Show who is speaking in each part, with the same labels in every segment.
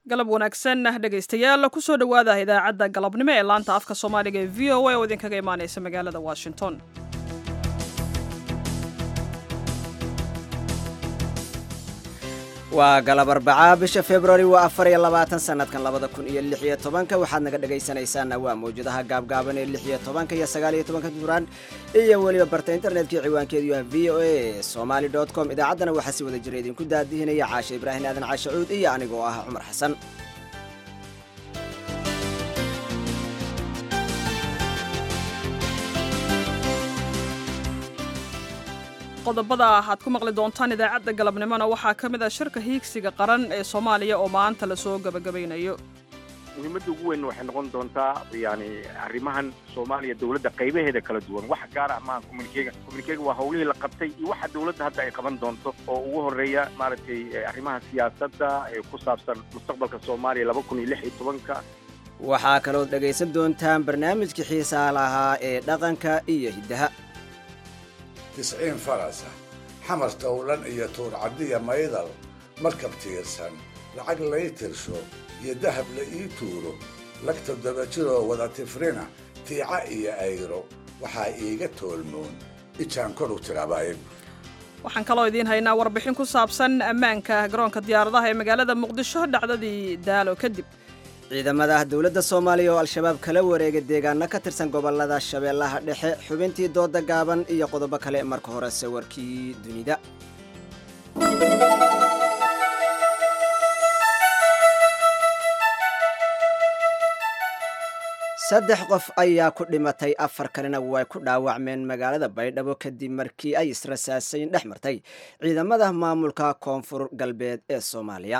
Speaker 1: galab wanaagsan dhegaystayaal kusoo dhowaada idaacadda galabnimo ee laanta afka soomaaliga ee v o a oo idinkaga imaanaysa magaalada washington
Speaker 2: waa galab arbacaa bisha februari waa afar iyo labaatan sanadkan labada kun iyo lix iyo tobanka waxaad naga dhegaysanaysaana waa mawjadaha gaabgaaban ee lix iyo tobanka iyo sagaal iyo tobanka duraan iyo weliba barta internetkii ciwaankeedu yahay v o a somaly dot com idaacaddana waxaa si wada jira idinku daadihinaya caashe ibraahim aadan caashe cuud iyo anigoo ah cumar xasan
Speaker 1: qodobada aad ku maqli doontaan idaacadda galabnimona waxaa ka mid ah shirka hiigsiga qaran ee soomaaliya oo maanta lasoo gabagabaynayo
Speaker 3: muhiimadda ugu weyn waxay noqon doontaa yani arrimahan soomaaliya dowladda qaybaheeda kala duwan wax gaar ah maaha communikega communikega waa howlihii la qabtay iyo waxa dowladda hadda ay qaban doonto oo ugu horreeya maaragtay arrimaha siyaasadda ee ku saabsan mustaqbalka soomaaliya laba kun iyo lix iyo tobanka
Speaker 2: waxaa kalood dhegaysan doontaan barnaamijkii xiisaa lahaa ee dhaqanka iyo hiddaha
Speaker 4: tisciin farasa xamar towlan iyo tuurcaddiya maydal markab tiirsan lacag lay tirsho iyo dahab la ii tuuro lagta dabajiroo wada tifrina tiica iyo ayro waxaa iiga toolmoon ijaan kor u tirabaayb
Speaker 1: waxaan kaloo idiin haynaa warbixin ku saabsan ammaanka garoonka diyaaradaha ee magaalada muqdisho dhacdadii daalo kadib
Speaker 2: ciidamada dowladda soomaaliya oo al-shabaab kala wareega deegaano ka tirsan gobollada shabeellaha dhexe xubintii dooda gaaban iyo qodobo kale marka hore sawirkii dunida saddex qof ayaa ku dhimatay afar kalena way ku dhaawacmeen magaalada baydhabo kadib markii ay israsaasayn dhex martay ciidamada maamulka koonfur galbeed ee soomaaliya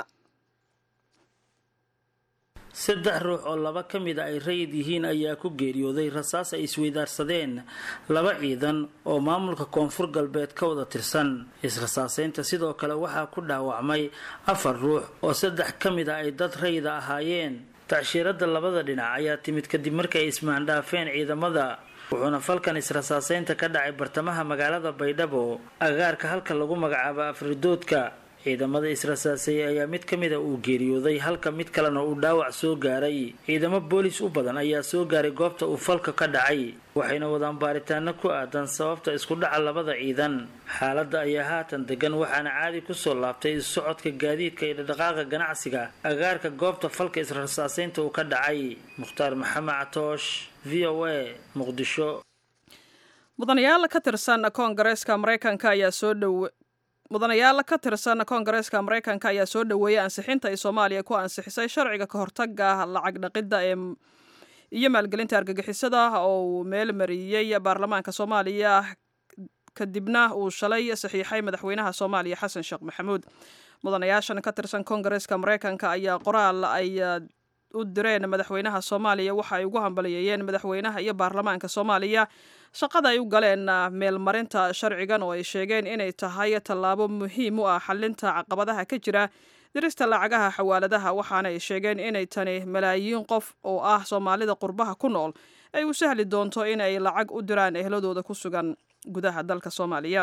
Speaker 5: saddex ruux oo laba ka mid a ay rayid yihiin ayaa ku geeriyooday rasaas ay isweydaarsadeen laba ciidan oo maamulka koonfur galbeed ka wada tirsan israsaaseynta sidoo kale waxaa ku dhaawacmay afar ruux oo saddex ka mid a ay dad rayida ahaayeen tacshiirada labada dhinac ayaa timid kadib markii ay ismaandhaafeen ciidamada wuxuuna falkan israsaaseynta ka dhacay bartamaha magaalada baydhabo agaarka halka lagu magacaabo afridoodka ciidamada israsaaseeyey ayaa mid ka mida uu geeriyooday halka mid kalena uu dhaawac soo gaaray ciidamo boolis u badan ayaa soo gaaray goobta uu falka ka dhacay waxayna wadaan baaritaano ku aadan sababta isku dhaca labada ciidan xaaladda ayaa haatan degan waxaana caadi kusoo laabtay socodka gaadiidka iyo dhaqdhaqaaqa ganacsiga agaarka goobta falka israsaaseynta uu ka dhacay mukhtaar maxamed catoosh v o a muqdisho
Speaker 1: mudanayaal ka tirsan koongareeska maraykanka ayaa soo dhow mudanayaal ka tirsan koongareeska maraykanka ayaa soo dhoweeyay ansixinta ay soomaaliya ku ansixisay sharciga ka hortaga lacag dhaqidda ee iyo maalgelinta argagixisada oo uu meel mariyey baarlamaanka soomaaliya kadibna uu shalay saxiixay madaxweynaha soomaaliya xasan sheekh maxamuud mudanayaashan ka tirsan koongareeska maraykanka ayaa qoraal ay u direen madaxweynaha soomaaliya waxa ay ugu hambaliyeeyeen madaxweynaha iyo baarlamaanka soomaaliya shaqada ay u galeen meelmarinta sharcigan oo ay sheegeen inay tahay tallaabo muhiim u ah xalinta caqabadaha ka jira dirista lacagaha xawaaladaha waxaana ay sheegeen inay tani malaayiin qof oo ah soomaalida qurbaha ku nool ay u sahli doonto in ay lacag u diraan ehladooda ku sugan gudaha dalka soomaaliya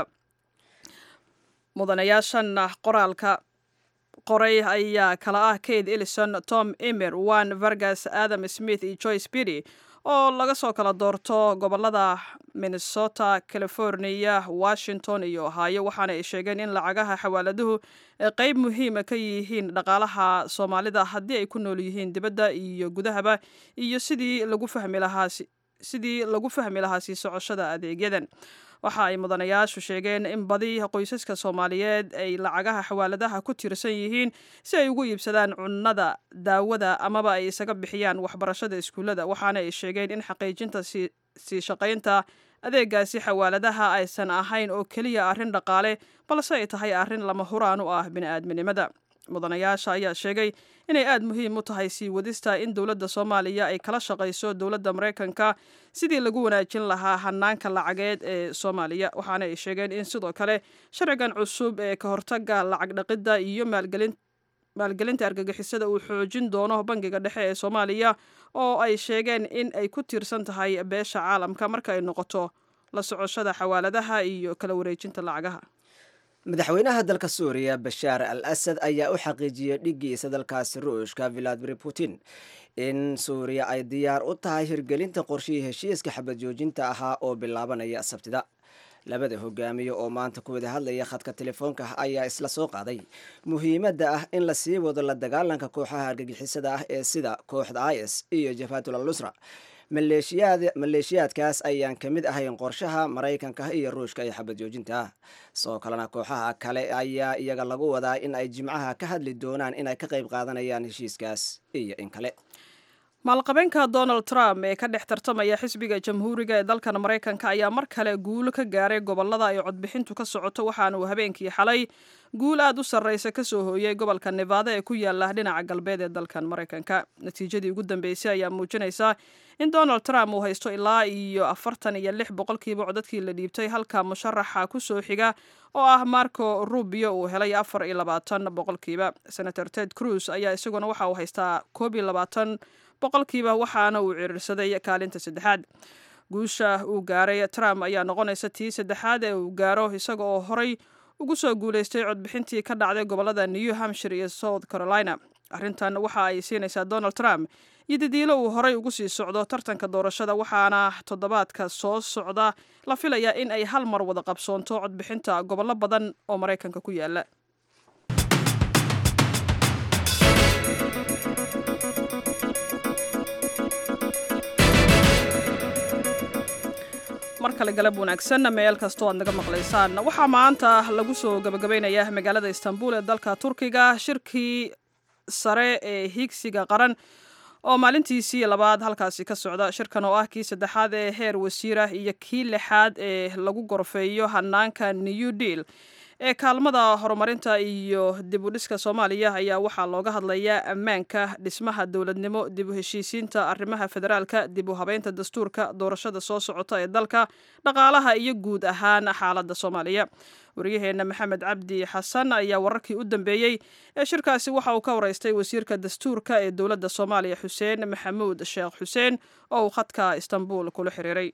Speaker 1: mudanayaashan qoraalka qoray ayaa kala ah kate ellison tom emer wan vargas adam smith iyo joyce bidi oo laga soo kala doorto gobolada minnesota california washington iyo ohaayo waxaana ay sheegeen in lacagaha xawaaladuhu ay qeyb muhiima ka yihiin dhaqaalaha soomaalida haddii ay ku nool yihiin dibadda iyo gudahaba iyo sidii lagu fahmi lahaa sidii lagu fahmi lahaa sii socoshada adeegyadan waxa ay mudanayaashu sheegeen in badi qoysaska soomaaliyeed ay lacagaha xawaaladaha ku tiirsan yihiin si ay ugu iibsadaan cunnada daawada amaba ay isaga bixiyaan waxbarashada iskuullada waxaana ay sheegeen in xaqiijinta sii shaqaynta adeegaasi xawaaladaha aysan ahayn oo keliya arrin dhaqaale balse ay tahay arrin lama huraan u ah bini'aadminimada mudanayaasha ayaa sheegay inay aada muhiim u tahay sii wadista in dowladda soomaaliya ay kala shaqayso dowladda maraykanka sidii lagu wanaajin lahaa hanaanka lacageed ee soomaaliya waxaana ay sheegeen in sidoo kale sharcigan cusub ee ka hortaga lacag dhaqidda iyo maalgelin maalgelinta argagixisada uu xoojin doono bangiga dhexe ee soomaaliya oo ay sheegeen in ay ku tiirsan tahay beesha caalamka marka ay noqoto la socoshada xawaaladaha iyo kala wareejinta lacagaha
Speaker 2: madaxweynaha dalka suuriya bashaar al asad ayaa u xaqiijiyey dhiggiisa dalkaasi ruushka valadimir putin in suuriya ay diyaar u tahay hirgelinta qorshihii heshiiska xabad joojinta ahaa oo bilaabanaya sabtida labada hogaamiye oo maanta ku wada hadlaya khadka telefoonka ayaa isla soo qaaday muhiimadda ah in la sii wado la dagaalanka kooxaha argagixisada ah ee sida kooxda is iyo jafatul al nusra maleeshiyaadkaas ayaan ka mid ahayn qorshaha maraykanka iyo ruushka ee xabad joojinta sidoo kalena kooxaha kale ayaa iyaga lagu wadaa in ay jimcaha ka hadli doonaan inay ka qayb qaadanayaan heshiiskaas iyo in kale
Speaker 1: maalqabeenka donald trump ee ka dhex tartamaya xisbiga jamhuuriga ee dalkan maraykanka ayaa mar kale guulo ka gaaray gobolada ay codbixintu ka socoto waxaana uu habeenkii xalay guul aad u sarreysa ka soo hooyey gobolka nevada ee ku yaala dhinaca galbeed ee dalkan maraykanka natiijadii ugu dambeysay ayaa muujinaysa in donald trump uu haysto ilaa iyo afartan iyo lix boqolkiiba codadkii la dhiibtay halka musharaxa ku soo xiga oo ah marco rubio uu helay afar iyo labaatan boqolkiiba senator ted cruz ayaa isaguna waxa uu haystaa koob iyo labaatan boqolkiiba waxaana uu ciriirsaday kaalinta saddexaad guusha uu gaaray trump ayaa noqonaysa tii saddexaad ee uu gaaro isaga oo horay ugu soo guulaystay codbixintii ka dhacday gobolada new hampshire iyo south carolina arrintan waxa ay siinaysaa donald trump iyo dadiilo uu horay ugu sii socdo tartanka doorashada waxaana toddobaadka soo socda la filayaa in ay hal mar wada qabsoonto codbixinta gobollo badan oo maraykanka ku yaala mar kale galab wanaagsan meel kastoo aad naga maqlaysaan waxaa maanta lagu soo gabagabaynayaa magaalada istanbul ee dalka turkiga shirkii sare ee higsiga qaran oo maalintiisii labaad halkaasi ka socda shirkan oo ah kii saddexaad ee heer wasiirah iyo kii lixaad ee lagu gorfeeyo hanaanka new deal ee kaalmada horumarinta iyo dib u dhiska soomaaliya ayaa waxaa looga hadlayaa ammaanka dhismaha dowladnimo dib u heshiisiinta arrimaha federaalka dib u habeynta dastuurka doorashada soo socota ee dalka dhaqaalaha iyo guud ahaan xaaladda soomaaliya waryaheena maxamed cabdi xasan ayaa wararkii u dambeeyey ee shirkaasi waxa uu ka waraystay wasiirka dastuurka ee dowladda soomaaliya xuseen maxamuud sheekh xuseen oo uu khadka istanbul kula xiriiray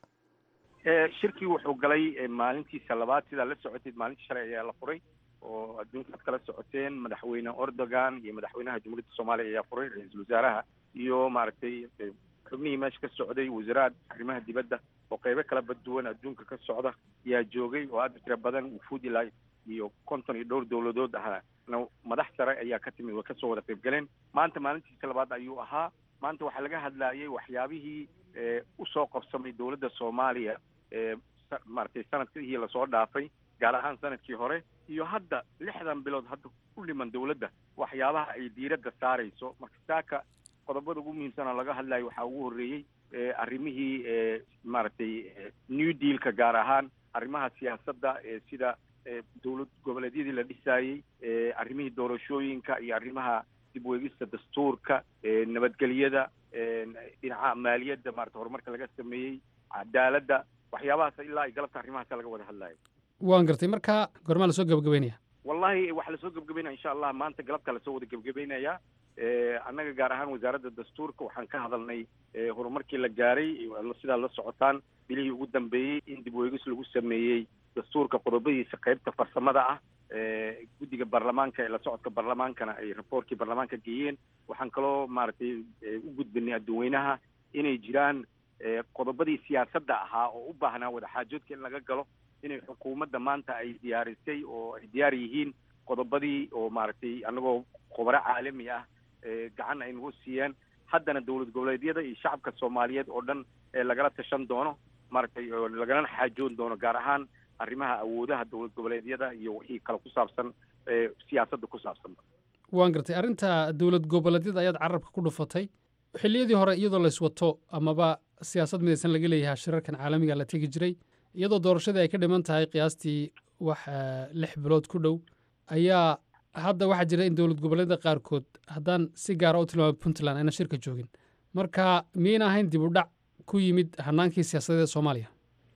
Speaker 3: shirkii wuxuu galay maalintiisa labaad sidaa la socotay maalintii shalay ayaa la furay oo adduunka ad kala socoteen madaxweyne erdogan iyo madaxweynaha jamhuuriyadda soomaaliya ayaa furay ra-iisul wasaaraha iyo maaragtay xubnihii meesha ka socday wasaraad arrimaha dibadda oo qeybo kala baduwan adduunka ka socda ayaa joogay oo aad u tira badan wufuud ilaa iyo konton iyo dhowr dowladood ahaa madax sare ayaa ka timid way kasoo wada qayb galeen maanta maalintiisa labaad ayuu ahaa maanta waxaa laga hadlaayay waxyaabihii usoo qabsamay dowladda soomaaliya maaragtay sanadkii lasoo dhaafay gaar ahaan sanadkii hore iyo hadda lixdan bilood hadda ku dhiman dowladda waxyaabaha ay diiradda saarayso marka saaka qodobada ugu muhiimsanoo laga hadlayo waxaa ugu horreeyey arrimihii maaragtay new dealka gaar ahaan arrimaha siyaasadda sida dowlad goboleedyadii la dhisaayey arrimihii doorashooyinka iyo arrimaha dib weegista dastuurka nabadgelyada dhinaca maaliyadda maarata horumarka laga sameeyey cadaaladda waxyaabahaas ilaa ay galabta arrimahaasa laga wada hadlayo
Speaker 6: waan gartay marka gormaa lasoo gebagabeynaya
Speaker 3: wallahi waxaa lasoo gebagabeynaya insha allah maanta galabta lasoo wada gebagabeynaya annaga gaar ahaan wasaaradda dastuurka waxaan ka hadalnay horumarkii la gaaray sidaa la socotaan bilihii ugu dambeeyey in dib weegis lagu sameeyey dastuurka qodobadiisa qaybta farsamada ah guddiga baarlamaanka ee la socodka baarlamaankana ay raboorkii baarlamaanka geeyeen waxaan kaloo maaragtay u gudbinay adduweynaha inay jiraan qodobadii siyaasadda ahaa oo u baahnaa wadaxaajoodka in laga galo inay xukuumadda maanta ay diyaarisay oo ay diyaar yihiin qodobadii oo maaragtay annagoo khubaro caalami ah gacan ay nagu siiyeen haddana dowlad goboleedyada iyo shacabka soomaaliyeed oo dhan lagala tashan doono maaragtay lagalana xaajoon doono gaar ahaan arrimaha awoodaha dowlad goboleedyada iyo wixii kale ku saabsan siyaasadda ku saabsanba
Speaker 6: waan gartay arrinta dowlad goboleedyada ayaad carabka ku dhufatay xilliyadii hore iyadoo layswato amaba siyaasad midaysan laga leeyahay shirarkan caalamiga la tegi jiray iyadoo doorashadii ay ka dhiman tahay qiyaastii wax lix bilood ku dhow ayaa hadda waxaa jira in dowlad goboleedyada qaarkood haddaan si gaara u tilmaamay puntland ayna shirka joogin marka miyayna ahayn dib u dhac ku yimid hanaankii siyaasadeed ee soomaaliya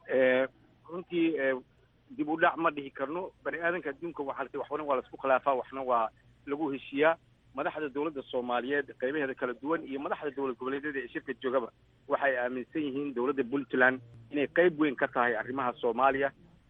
Speaker 3: runtii dib u dhac ma dhihi karno bani aadanka adduunka waxaa waxna waa laisku khilaafaa waxna waa lagu heshiiyaa madaxda dowladda soomaaliyeed qaybaheeda kala duwan iyo madaxda dowlad goboleedyada ee shirka joogaba waxay aaminsan yihiin dowladda puntland inay qayb weyn ka tahay arrimaha soomaaliya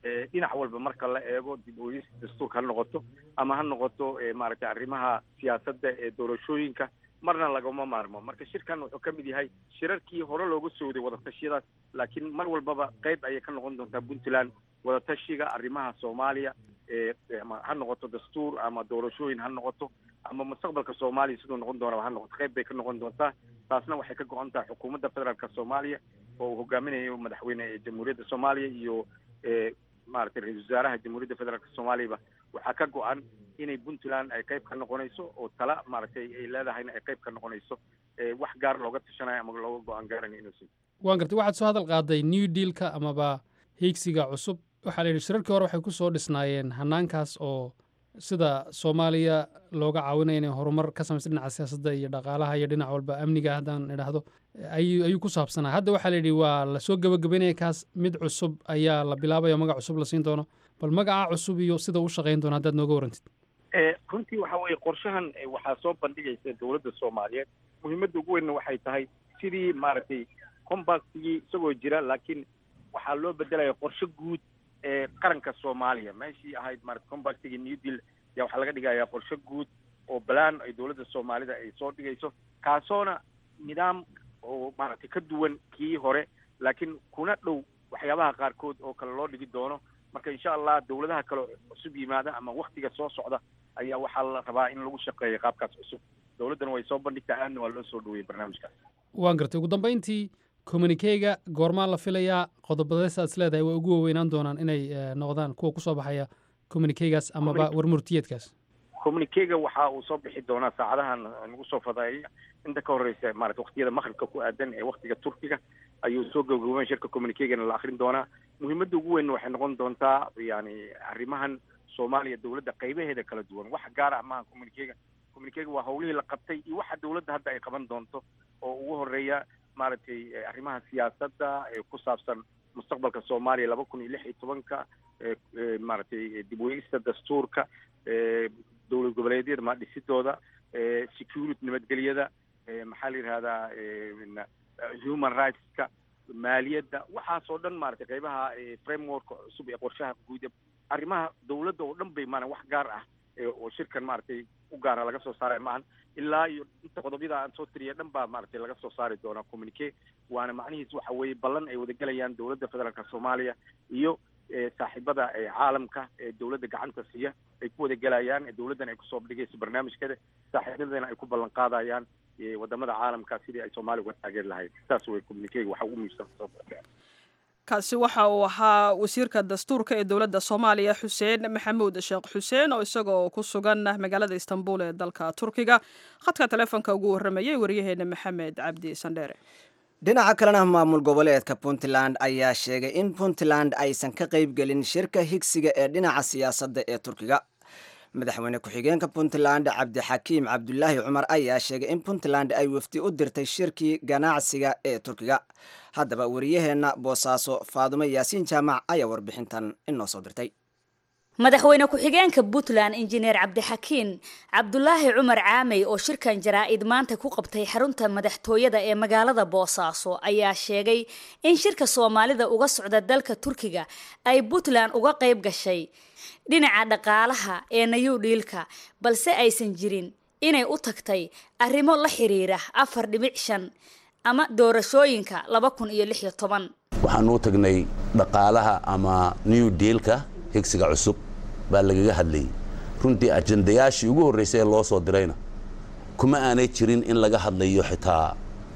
Speaker 3: dhinac walba marka la eego dib u eegis dastuurka ha noqoto ama ha noqoto maaragtay arrimaha siyaasadda ee doorashooyinka marna lagama maarmo marka shirkan wuxuu ka mid yahay shirarkii hore looga sooday wadatashyadaas laakiin mar walbaba qayb ayay ka noqon doontaa puntland wadatashiga arrimaha soomaaliya ama ha noqoto dastuur ama doorashooyin ha noqoto ama mustaqbalka soomaaliya siduu noqon doonaba ha noqoto qayb bay ka noqon doontaa taasna waxay ka go-an tahay xukuumadda federaalka soomaaliya oo uu hogaaminayo madaxweyne jamhuuriyadda soomaaliya iyo maaragtay ra-isul wasaaraha jamhuuriyadda federaalka soomaaliyaba waxaa ka go-an inay puntland ay qayb ka noqonayso oo tala maaragtay ay leedahayna ay qayb ka noqonayso wax gaar looga tashanayo ama looga go-aan gaaranayo inuusan
Speaker 6: waan gartay waxaad soo hadal qaaday new dealka amaba hiigsiga cusub waxaa la yidhi shirarkii hore waxay ku soo dhisnaayeen hanaankaas oo sida soomaaliya looga caawinaya inay horumar ka samaysa dhinaca siyaasadda iyo dhaqaalaha iyo dhinac walba amniga haddaan idhaahdo ayuu ku saabsanaa hadda waxaa la yidhi waa lasoo gebagabeynaya kaas mid cusub ayaa la bilaabaya magac cusub la siin doono bal magaca cusub iyo sida u shaqayn doono haddaad nooga warantid
Speaker 3: runtii waxa weeye qorshahan waxaa soo bandhigaysa dowladda soomaaliyeed muhiimadda ugu weynna waxay tahay sidii maaragtay compactigii isagoo jira laakiin waxaa loo bedelaya qorshe guud ee qaranka soomaaliya meeshii ahayd maarata compactigii new deal yaa waxaa laga dhigayaa qorshe guud oo balaan ay dowladda soomaalida ay soo dhigayso kaasoona nidaam oo maaragtay ka duwan kii hore laakiin kuna dhow waxyaabaha qaarkood oo kale loo dhigi doono marka insha allah dowladaha kale cusub yimaada ama waktiga soo socda ayaa waxaa la rabaa in lagu shaqeeyo qaabkaas cusub dowladdana way soo bandhigtaa aadna waa loo soo dhaweeyey barnaamijkaas
Speaker 6: waan gartay ugu dambayntii communikeyga goormaa la filayaa qodobadeesaad is leedahay way ugu waaweynaan doonaan inay noqdaan kuwa kusoo baxaya communikeygaas amaba warmurtiyeedkaas
Speaker 3: communikeyga waxa uu soo bixi doonaa saacadahan nagu soo fadaaya inta ka horreysa maarata waktiyada maqribka ku aadan ee waktiga turkiga ayuu soo gabagaboon shirka communikegana la akrin doonaa muhiimadda ugu weyn waxay noqon doontaa yani arrimahan soomaaliya dowladda qaybaheeda kala duwan wax gaar ah maaha communikega communikega waa hawlihii la qabtay iyo waxa dowladda hadda ay qaban doonto oo ugu horeeya maaragtay arrimaha siyaasadda ee ku saabsan mustaqbalka soomaaliya laba kun iyo lix iyo tobanka maaragtay dib weegista dastuurka dowlad goboleedyada ma dhisidooda security nabadgelyada maxaa la yidhahdaa human rightska maaliyadda waxaasoo dhan maaragtay qaybaha frameworka cusub ee qorshaha guud arrimaha dowladda oo dhan bay maana wax gaar ah oo shirkan maaragtay u gaara laga soo saaraya maahan ilaa iyo inta qodobyada aan soo tiriya dhan baa maaragtay laga soo saari doonaa communique waana macnihiis waxa weeye ballan ay wadagelayaan dowladda federaalka soomaaliya iyo saaxiibada caalamka ee dowladda gacanta siiya ay ku wadagelayaan dowladdana ay kusoo dhigayso barnaamijkeeda saaxiibadana ay ku ballan qaadayaan wadamada caalamka sidii ay soomaaliya uga taageeri lahayd saas way communique waxa ugu muhiimsan
Speaker 1: kaasi waxa uu ahaa wasiirka dastuurka ee dowladda soomaaliya xuseen maxamuud sheekh xuseen oo isagoo ku sugan magaalada istanbul ee dalka turkiga khadka taleefonka ugu warramayay waryaheena maxamed cabdi sandheere
Speaker 2: dhinaca kalena maamul goboleedka puntland ayaa sheegay in puntland aysan ka qaybgelin shirka higsiga ee dhinaca siyaasadda ee turkiga madaxweyne ku-xigeenka puntland cabdixakiim cabdulaahi cumar ayaa sheegay in puntland ay wafdi u dirtay shirkii ganacsiga ee turkiga haddaba wariyaheenna boosaaso faadumo yaasiin jaamac ayaa warbixintan inoo soo dirtay
Speaker 7: madaxweyne ku-xigeenka puntland injineer cabdixakiin cabdulaahi cumar caamey oo shirkan jaraa-id maanta ku qabtay xarunta madaxtooyada ee magaalada boosaaso ayaa sheegay in shirka soomaalida uga socda dalka turkiga ay puntland uga qayb gashay dhinaca dhaqaalaha ee nayu dhiilka balse aysan jirin inay u tagtay arrimo la xiriira afar dhibic shan ama doorashooyinka laba kun iyo lix iyo toban
Speaker 8: waxaan u tagnay dhaqaalaha ama new dealka higsiga cusub baa lagaga hadlayay runtii ajandayaashii ugu horreysay ee loo soo dirayna kuma aanay jirin in laga hadlayo xitaa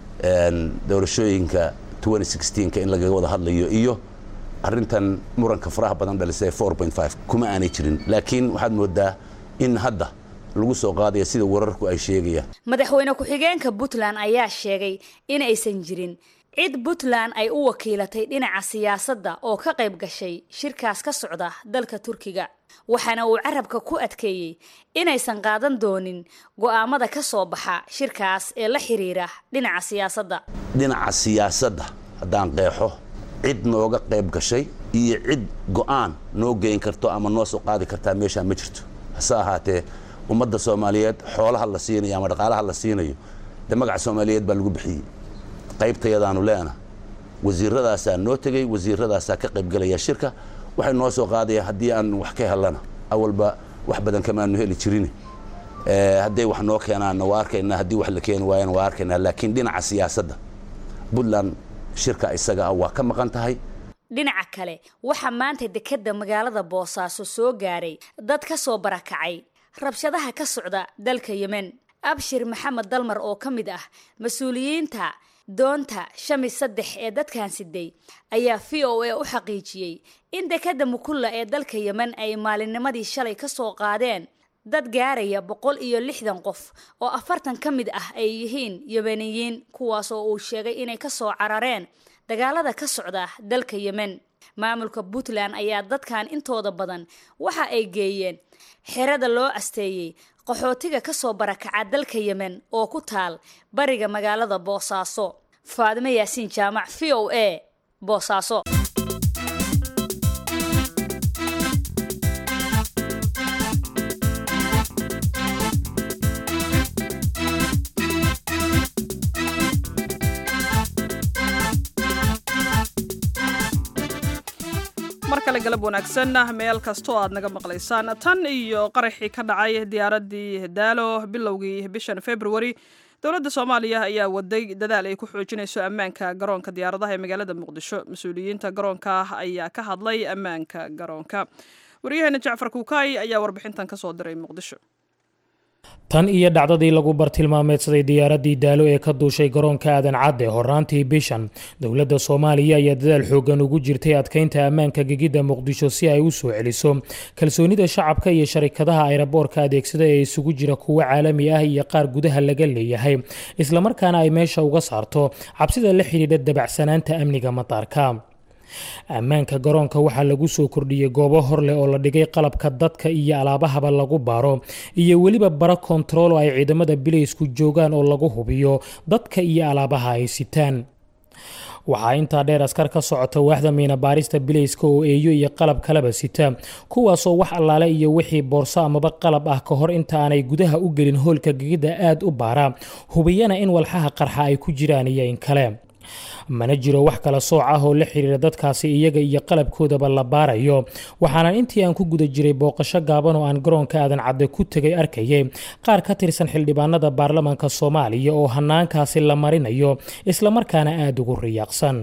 Speaker 8: doorashooyinka ka in lagaga wada hadlayo iyo arrintan muranka faraha badan dhalisay kuma aanay jirin laakiin waxaad moodaa in hadda lagu soo qaadaya sida wararku ay sheegayaan
Speaker 7: madaxweyne ku-xigeenka puntland ayaa sheegay in aysan jirin cid puntland ay u wakiilatay dhinaca siyaasadda oo ka qayb gashay shirkaas ka socda dalka turkiga waxaana uu carabka ku adkeeyey inaysan qaadan doonin go'aamada ka soo baxa shirkaas ee la xiriira dhinaca siyaasadda
Speaker 8: dhinaca siyaasadda haddaan qeexo cid nooga qayb gashay iyo cid go'aan noo geyn karto ama noo soo qaadi kartaa meeshaa ma jirto hase ahaatee ummadda soomaaliyeed xoolaha la siinayo ama dhaqaalaha la siinayo dee magaca soomaaliyeed baa lagu bixiyey qaybtayadaanu leena wasiiradaasaa noo tegey wasiiradaasaa ka qaybgelaya shirka waxay noo soo qaadaya haddii aan wax ka helana awalba wax badan kamaanu heli jirin hadday wax noo keenaanna waa arkaynaa haddii wax la keeni waayana waa arkaynaa laakiin dhinaca siyaasadda puntland shirka isaga ah waa ka maqan tahay
Speaker 7: dhinaca kale waxaa maanta dekedda magaalada boosaaso soo gaaray dad ka soo barakacay rabshadaha ka socda dalka yemen abshir maxamed dalmar oo ka mid ah mas-uuliyiinta doonta shami saddex ee dadkan siday ayaa v o a u xaqiijiyey in dekedda mukulla ee dalka yemen ay maalinnimadii shalay ka soo qaadeen dad gaaraya boqol iyo lixdan qof oo afartan ka mid ah ay yihiin yemeniyiin kuwaas oo uu sheegay inay ka soo carareen dagaalada ka socda dalka yemen maamulka puntland ayaa dadkan intooda badan waxa ay geeyeen xerada loo asteeyey qaxootiga ka soo barakaca dalka yemen oo ku taal bariga magaalada boosaaso faadime yaasiin jaamac v o a boosaaso
Speaker 1: mar kale galab wanaagsan meel kastoo aad naga maqlaysaan tan iyo qaraxii ka dhacay diyaaraddii daalo bilowgii bishan februari dowladda soomaaliya ayaa waday dadaal ay ku xoojinayso ammaanka garoonka diyaaradaha ee magaalada muqdisho mas-uuliyiinta garoonka ayaa ka hadlay ammaanka garoonka waryaheena jacfar kuukaay ayaa warbixintan kasoo diray muqdisho
Speaker 9: tan iyo dhacdadii lagu bartilmaameedsaday diyaaraddii daalo ee ka duushay garoonka aadan cadde horaantii bishan dowladda soomaaliya ayaa dadaal xoogan ugu jirtay adkeynta ammaanka gegidda muqdisho si ay u soo celiso kalsoonida shacabka iyo sharikadaha ayraboorka adeegsada ee isugu jira kuwo caalami ah iyo qaar gudaha laga leeyahay islamarkaana ay meesha uga saarto cabsida la xidhiidha dabacsanaanta amniga mataarka ammaanka garoonka waxaa lagu soo kordhiyey goobo hor leh oo la dhigay qalabka dadka iyo alaabahaba lagu baaro iyo weliba bara kontarool oo ay ciidamada bilaysku joogaan oo lagu hubiyo dadka iyo alaabaha ay sitaan waxaa intaa dheer askar ka socota waaxda miina baarista bilayska oo eeyo iyo qalab kalaba sita kuwaasoo wax allaale iyo wixii boorso amaba qalab ah ka hor inta aanay gudaha u gelin hoolka gegidda aad u baara hubiyana in walxaha qarxa ay ku jiraan iyo in kale mana jiro wax kala sooc ah oo la xiriira dadkaasi iyaga iyo qalabkoodaba la baarayo waxaana intii aan ku guda jiray booqasho gaaban oo aan garoonka aadan cadde ku tegay arkayay qaar ka tirsan xildhibaanada baarlamaanka soomaaliya oo hanaankaasi la marinayo islamarkaana aada ugu riyaaqsan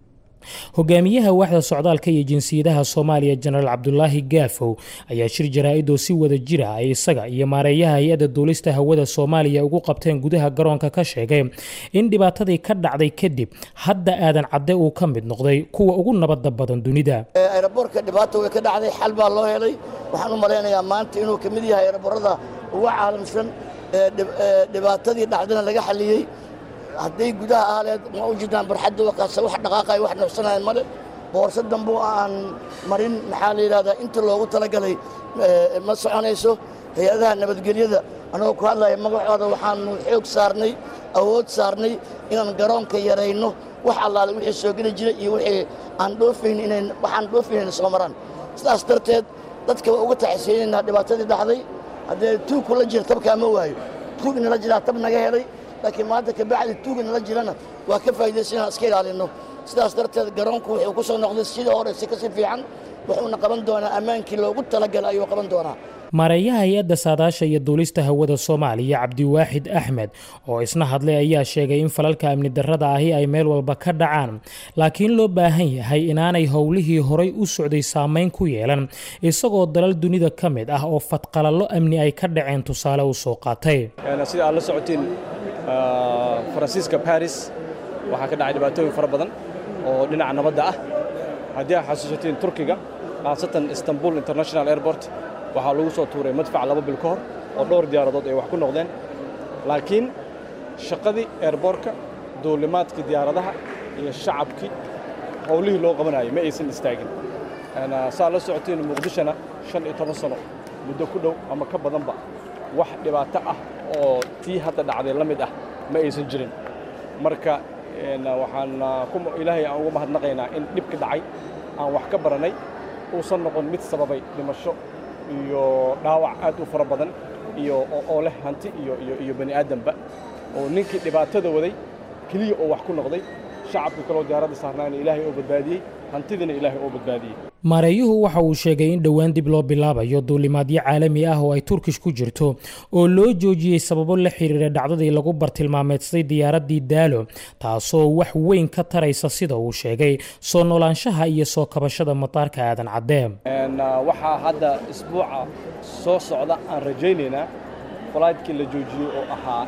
Speaker 9: hogaamiyaha waaxda socdaalka iyo jinsiyadaha soomaaliya jenaraal cabdulaahi gaafow ayaa shir jaraa-idoo si wada jira ay isaga iyo maareeyaha hay-adda duulista hawada soomaaliya ugu qabteen gudaha garoonka ka sheegay in dhibaatadii ka dhacday kadib hadda aadan cadde uu ka mid noqday kuwa ugu nabadda badan dunida
Speaker 10: ayraboorka dhibaata way ka dhacday xal baa loo helay waxaan u malaynayaa maanta inuu ka mid yahay ayraboorada ugu caalamsan dhibaatadii dhacdana laga xaliyey hadday gudaha ahleed ma u jirtaan barxadda wakaasa wax dhaqaaqay wax nafsanayan male boorso dambe oo aan marin maxaa la yidhahdaa inta loogu talagalay ma soconayso hay-adaha nabadgelyada annagoo ku hadlaya magacooda waxaanu xoog saarnay awood saarnay inaan garoonka yarayno wax allaale wixii soo geli jira iyo wixii aan dhoofayn inayn waxaan dhoofaynayna soo maraan sidaas darteed dadka waa uga taxisiyeynaynaa dhibaatadii dhacday haddee tuugku la jira tabkaa ma waayo tuug inala jiraa tab naga helay laakiin maanta kabacdi tuuga nala jirana waa ka faa'idaysan inaan iska ilaalinno sidaas darteed garoonku wuxuu ku soo noqday sidii hore si kasi fiican wuxuuna qaban doonaa ammaankii loogu talagalay ayuu qaban doonaa
Speaker 9: maareeyaha hay-adda saadaasha iyo duulista hawada soomaaliya cabdiwaaxid axmed oo isna hadlay ayaa sheegay in falalka amni darrada ahi ay meel walba ka dhacaan laakiin loo baahan yahay inaanay howlihii horay u socday saamayn ku yeelan isagoo dalal dunida ka mid ah oo fadqalallo amni ay ka dhaceen tusaale u soo qaatay
Speaker 11: sida aad la socotiin faransiiska baris waxaa ka dhacay dhibaatooyin fara badan oo dhinaca nabadda ah haddii aad xasuusatiin turkiga khaasatan istanbul international airport waxaa lagu soo tuuray madfac laba bil ka hor oo dhowr diyaaradood ay wax ku noqdeen laakiin shaqadii eerboorka duulimaadkii diyaaradaha iyo shacabkii howlihii loo qabanayay ma aysan istaagin saa la socotiin muqdishona shan iyo toban sano muddo ku dhow ama ka badanba wax dhibaato ah oo tii hadda dhacday la mid ah ma aysan jirin marka waxaan ilaahay aan ugu mahadnaqaynaa in dhibki dhacay aan wax ka barannay uusan noqon mid sababay dhimasho iyo dhaawac aad u fara badan iyo oo leh hanti iyo iyo iyo bani aadamba oo ninkii dhibaatada waday keliya oo wax ku noqday shacabka kaloo diyaaradda saarnaana ilaahay oo badbaadiyey hantidiina ilaahay oo badbaadiyey
Speaker 9: maareeyuhu waxa uu sheegay in dhowaan dib loo bilaabayo duulimaadyo caalami ah oo ay turkish ku jirto oo loo joojiyey sababo la xiriira dhacdadii lagu bartilmaameedsaday diyaaraddii daalo taasoo wax weyn ka taraysa sida uu sheegay soo noolaanshaha iyo soo kabashada mataarka aadan cadde
Speaker 11: waxaa hadda isbuuca soo socda aan rajaynaynaa falaydkii la joojiyey oo ahaa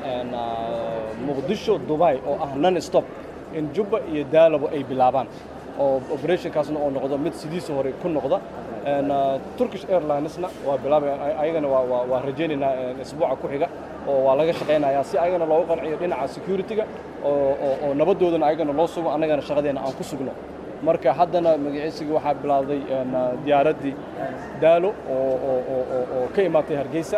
Speaker 11: muqdisho dubai oo ah non stop in jubba iyo daalabo ay bilaabaan oo operationkaasna oo noqdo mid sidiisa hore ku noqda turkish airlinesna waa bilaabay ayagana waa rajaynaynaa isbuuca ku xiga oo waa laga shaqaynayaa si ayagana loogu qanciyo dhinaca security-ga oo nabadoodana ayagana loo sugo annagana shaqadeena aan ku sugno marka haddana magaciisigii waxaa bilaawday diyaaraddii daalo oo ka imaatay hargeysa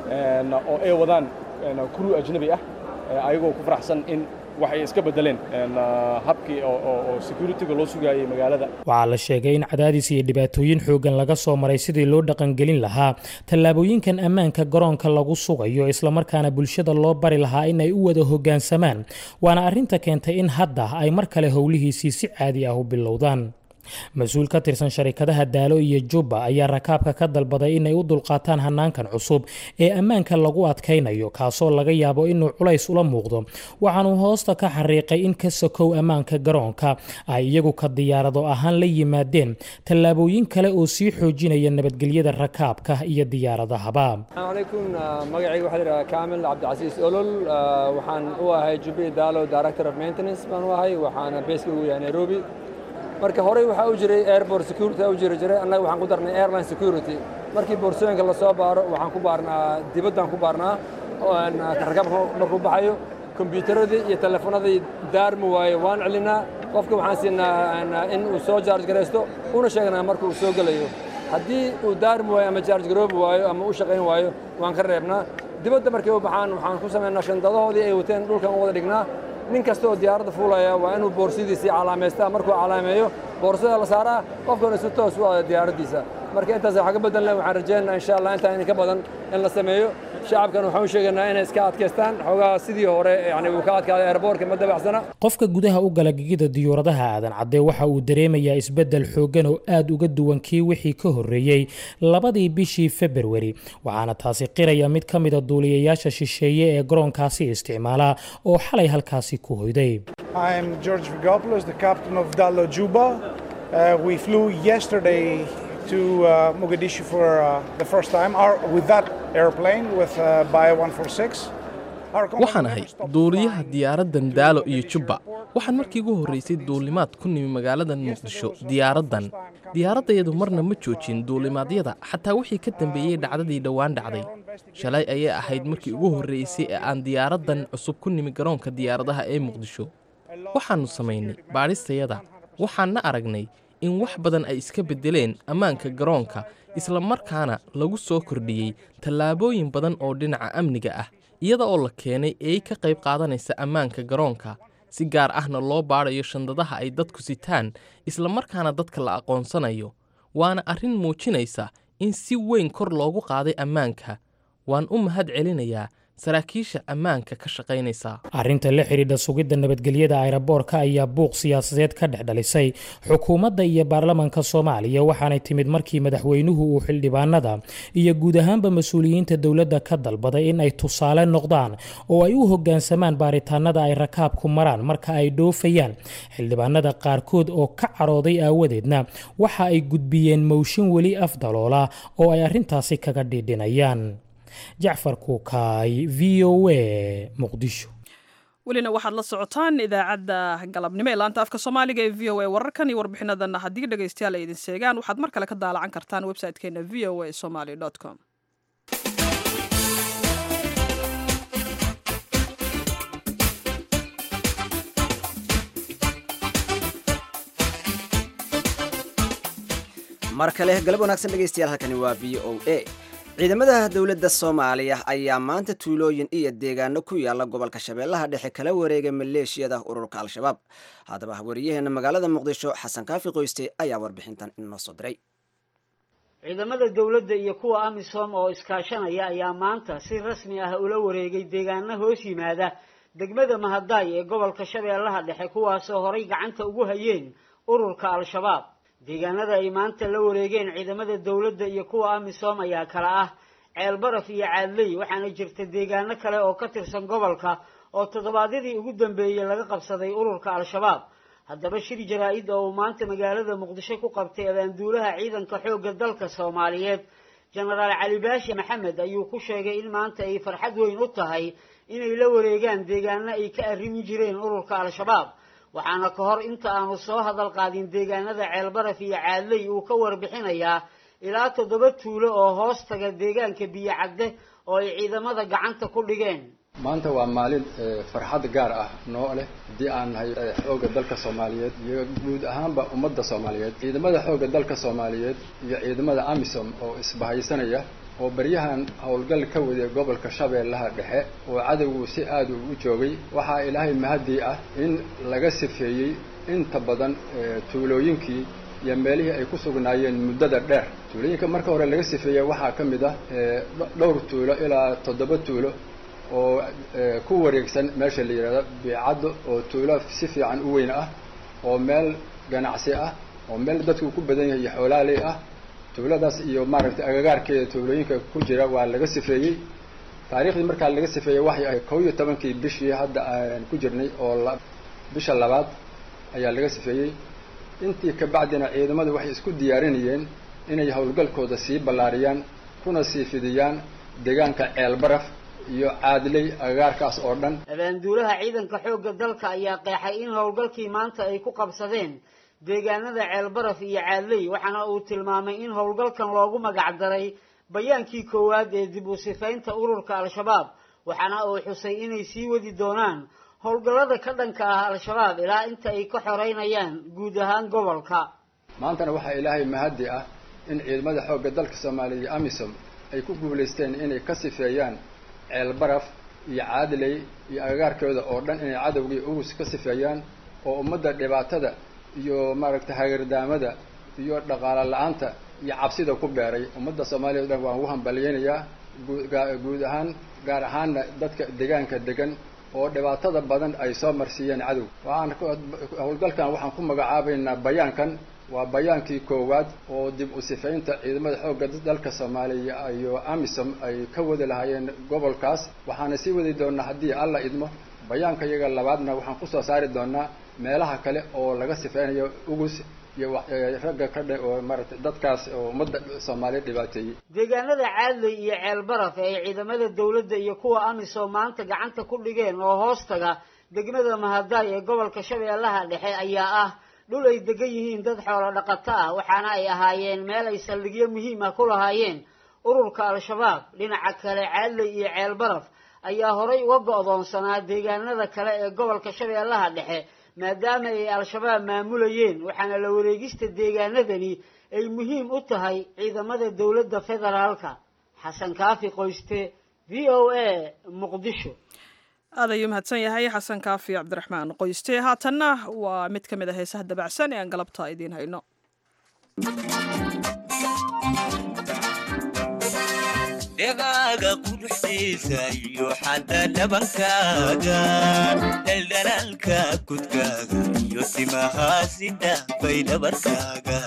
Speaker 11: oo ay wadaan kuruu ajnabi ah ayagoo ku faraxsan in waxay iska beddeleen habkii oo security-ga loo sugaayey magaalada
Speaker 9: waxaa la sheegay in cadaadis iyo dhibaatooyin xooggan laga soo maray sidii loo dhaqangelin lahaa tallaabooyinkan ammaanka garoonka lagu sugayo islamarkaana bulshada loo bari lahaa in ay u wada hoggaansamaan waana arrinta keentay in hadda ay mar kale howlihiisii si caadi ah u bilowdaan mas-uul ka tirsan sharikadaha daalo iyo jubba ayaa rakaabka ka dalbaday inay u dulqaataan hanaankan cusub ee ammaanka lagu adkaynayo kaasoo laga yaabo inuu culays ula muuqdo waxaanuu hoosta ka xariiqay in ka sokow ammaanka garoonka ay iyagu ka diyaarado ahaan la yimaadeen tallaabooyin kale oo sii xoojinaya nabadgelyada rakaabka iyo diyaaradahaba
Speaker 12: alaykum magacayga waxaa layidhaha kaamil cabdicasiis olol waxaan u ahay jubbi daalo director of maintenance baan u ahay waxaana beeska ugu yahay nairobi marka horey waxaa u jiray airport security u jiri jiray annaga waxaan ku darnay airline security markii boorsooyinka la soo baaro waxaan ku baarnaa dibaddaan ku baarnaa rakaabka markuu baxayo kombiyuutaradii iyo telefoonadii daarmi waayo waan celinaa qofka waxaan siinaa in uu soo jaarj garaysto una sheegnaa marka uu soo gelayo haddii uu daarmi waayo ama jaarj garoobi waayo ama u shaqayn waayo waan ka reebnaa dibadda markay u baxaan waxaan ku samaynaa shandadahoodii ay wateen dhulkan u wada dhignaa nin kasta oo diyaaradda fuulaya waa inuu boorsidiisii calaamaystaa markuu calaameeyo boorsada la saaraa qofkana si toos u aada diyaaraddiisa marka intaas wax ka bedelna waxaan rajaynaynaa insha allah intaa in ka badan in la sameeyo shacabkan waxaan u sheegaynaa inay iska adkaystaan xoogaha sidii hore yani uu ka adkaaday airboortka ma dabacsana
Speaker 9: qofka gudaha u gala gegida diyuuradaha aadan cadde waxa uu dareemayaa isbeddel xooggan oo aad uga duwan kii wixii ka horreeyey labadii bishii februari waxaana taasi qiraya mid ka mida duuliyayaasha shisheeye ee garoonkaasi isticmaala oo xalay halkaasi ku hoyday
Speaker 13: I'm George Vigopoulos, the captain of Dalo Juba. Uh, we flew yesterday to uh, Mogadishu for uh, the first time our, with that airplane with uh, Bayer 146.
Speaker 14: waxaan ahay duuliyaha diyaaraddan daalo iyo jubba waxaan markii ugu horraysay duulimaad ku nimi magaaladan muqdisho diyaaraddan diyaaraddayadu marna ma joojin duulimaadyada xataa wixii ka dambeeyey dhacdadii dhowaan dhacday shalay ayay ahayd markii ugu horraysay ee aan diyaaraddan cusub ku nimi garoonka diyaaradaha ee muqdisho waxaannu samaynay baadhistayada waxaanna aragnay in wax badan ay iska beddeleen ammaanka garoonka isla markaana lagu soo kordhiyey tallaabooyin badan oo dhinaca amniga ah iyada oo la keenay eey ka qayb qaadanaysa ammaanka garoonka si gaar ahna loo baadhayo shandadaha ay dadku sitaan isla markaana dadka la aqoonsanayo waana arrin muujinaysa in si weyn kor loogu qaaday ammaanka waan u mahad celinayaa saraakiisha ammaanka ka shaqaynaysa
Speaker 9: arrinta la xidhiidha sugidda nabadgelyada ayraboorka ayaa buuq siyaasadeed ka dhex dhalisay xukuumadda iyo baarlamaanka soomaaliya waxaanay timid markii madaxweynuhu uu xildhibaanada iyo guud ahaanba mas-uuliyiinta dowladda ka dalbaday in ay tusaale noqdaan oo ay u hoggaansamaan baaritaanada ay rakaabku maraan marka ay dhoofayaan xildhibaanada qaarkood oo ka carooday aawadeedna waxa ay gudbiyeen mowshin weli afdaloola oo ay arrintaasi kaga dhiidhinayaan jacfar kuukaay v o a muqdisho
Speaker 1: welina waxaad la socotaan idaacadda galabnimo ee laanta afka soomaaliga ee v o a wararkan iyo warbixinadanna haddii dhegaystayaal ay idin seegaan waxaad mar kale ka daalacan kartaan website-keena v o a somaly com
Speaker 2: mar kale galab wanaagsan dhegaystayaal halkani waa v o a ciidamada dowladda soomaaliya ayaa maanta tuulooyin iyo deegaano ku yaala gobolka shabeellaha dhexe kala wareegay maleeshiyada ururka al-shabaab haddaba wariyaheena magaalada muqdisho xasan kaafi qoyste ayaa warbixintan inoo soo diray
Speaker 15: ciidamada dowladda iyo kuwa amisom oo iskaashanaya ayaa maanta si rasmi ah ula wareegay deegaano hoos yimaada degmada mahadaay ee gobolka shabeellaha dhexe kuwaasoo horay gacanta ugu hayeen ururka al-shabaab deegaanada ay maanta la wareegeen ciidamada dowladda iyo kuwa amisom ayaa kala ah ceelbaraf iyo caadley waxaana jirta deegaano kale oo ka tirsan gobolka oo toddobaadyadii ugu dambeeyey laga qabsaday ururka al-shabaab haddaba shir jaraa-id oo uu maanta magaalada muqdisho ku qabtay abaanduulaha ciidanka xoogga dalka soomaaliyeed jenaraal cali baashi maxamed ayuu ku sheegay in maanta ay farxad weyn u tahay inay la wareegaan deegaano ay ka arrimi jireen ururka al-shabaab waxaana ka hor inta aanu soo hadal qaadin deegaanada ceelbaraf iyo caadley uu ka warbixinayaa ilaa toddoba tuulo oo hoos taga deegaanka biyo cadde oo ay ciidamada gacanta ku dhigeen
Speaker 16: maanta waa maalin farxad gaar ah noo leh haddii aan nahay xoogga dalka soomaaliyeed iyo guud ahaanba ummadda soomaaliyeed ciidamada xoogga dalka soomaaliyeed iyo ciidamada amisom oo isbahaysanaya oo baryahan howlgal ka waday gobolka shabeellaha dhexe oo cadowgu si aada ugu joogay waxaa ilaahay mahadii ah in laga sifeeyey inta badan tuulooyinkii iyo meelihii ay ku sugnaayeen muddada dheer tuulooyinka marka hore laga sifeeyey waxaa ka mid ah dhowr tuulo ilaa toddoba tuulo oo ku wareegsan meesha la yidhahdo biicaddo oo tuulo si fiican u weyn ah oo meel ganacsi ah oo meel dadku ku badan yahay xoolaaley ah tuuladaas iyo maaragtay agagaarkeeda tuulooyinka ku jira waa laga sifeeyey taariikhdii markaa laga sifeeyey waxay ahayd kow iyo tobankii bishii hadda aan ku jirnay oo bisha labaad ayaa laga sifeeyey intii ka bacdina ciidamadu waxay isku diyaarinayeen inay howlgalkooda sii ballaariyaan kuna sii fidiyaan deegaanka ceelbaraf iyo caadley agagaarkaas oo dhan
Speaker 15: abaanduulaha ciidanka xoogga dalka ayaa qeexay in howlgalkii maanta ay ku qabsadeen deegaanada ceelbaraf iyo caadley waxaana uu tilmaamay in howlgalkan loogu magac daray bayaankii koowaad ee dib u sifaynta ururka al-shabaab waxaana uu xusay inay sii wadi doonaan howlgallada ka dhanka ah al-shabaab ilaa inta ay ka xoreynayaan guud ahaan gobolka
Speaker 16: maantana waxaa ilaahay mahaddi ah in ciidamada xoogga dalka soomaaliya iyo amisom ay ku guulaysteen inay ka sifeeyaan ceelbaraf iyo caadley iyo agagaarkooda oo dhan inay cadowgii ugus ka sifeeyaan oo ummadda dhibaatada iyo maaragtay hagardaamada iyo dhaqaalo la-aanta iyo cabsida ku beeray ummadda soomaaliya o dhan waan ugu hambalyeynayaa guud ahaan gaar ahaanna dadka deegaanka degan oo dhibaatada badan ay soo marsiiyeen cadow waxaan howlgalkan waxaan ku magacaabaynaa bayaankan waa bayaankii koowaad oo dib u sifaynta ciidamada xoogga dalka soomaaliya iyo amisom ay ka wadi lahaayeen gobolkaas waxaana sii wadi doonaa haddii alla idmo bayaanka iyaga labaadna waxaan kusoo saari doonaa meelaha kale oo laga sifeynayo ugus iyo ragga ka dhe oo maaragtay dadkaas oo ummadda soomaaliya dhibaateeyey
Speaker 15: deegaanada caadley iyo ceelbaraf ee ay ciidamada dowladda iyo kuwa amisom maanta gacanta ku dhigeen oo hoostaga degmada mahadaay ee gobolka shabeellaha dhexe ayaa ah dhul ay degan yihiin dad xoolo dhaqato ah waxaana ay ahaayeen meel ay saldhigyo muhiim ah ku lahaayeen ururka al-shabaab dhinaca kale caadley iyo ceelbaraf ayaa horay uga go'doonsanaa deegaanada kale ee gobolka shabeellaha dhexe maadaama ay al-shabaab maamulayeen waxaana la wareegista deegaanadani ay muhiim u tahay ciidamada dowladda federaalka xasan kaafi qoyste v o a muqdisho
Speaker 1: aad ayuu mahadsan yahay xasan kaafi cabdiraxmaan qoyste haatanna waa mid ka mid a heesaha dabacsan ee aan galabta idiin hayno
Speaker 17: dhegaaga quruxdiisa iyo xadda dhabankaaga dhaldhalaalka kudkaaga iyo timahaasi dhaafay dhabarkaaga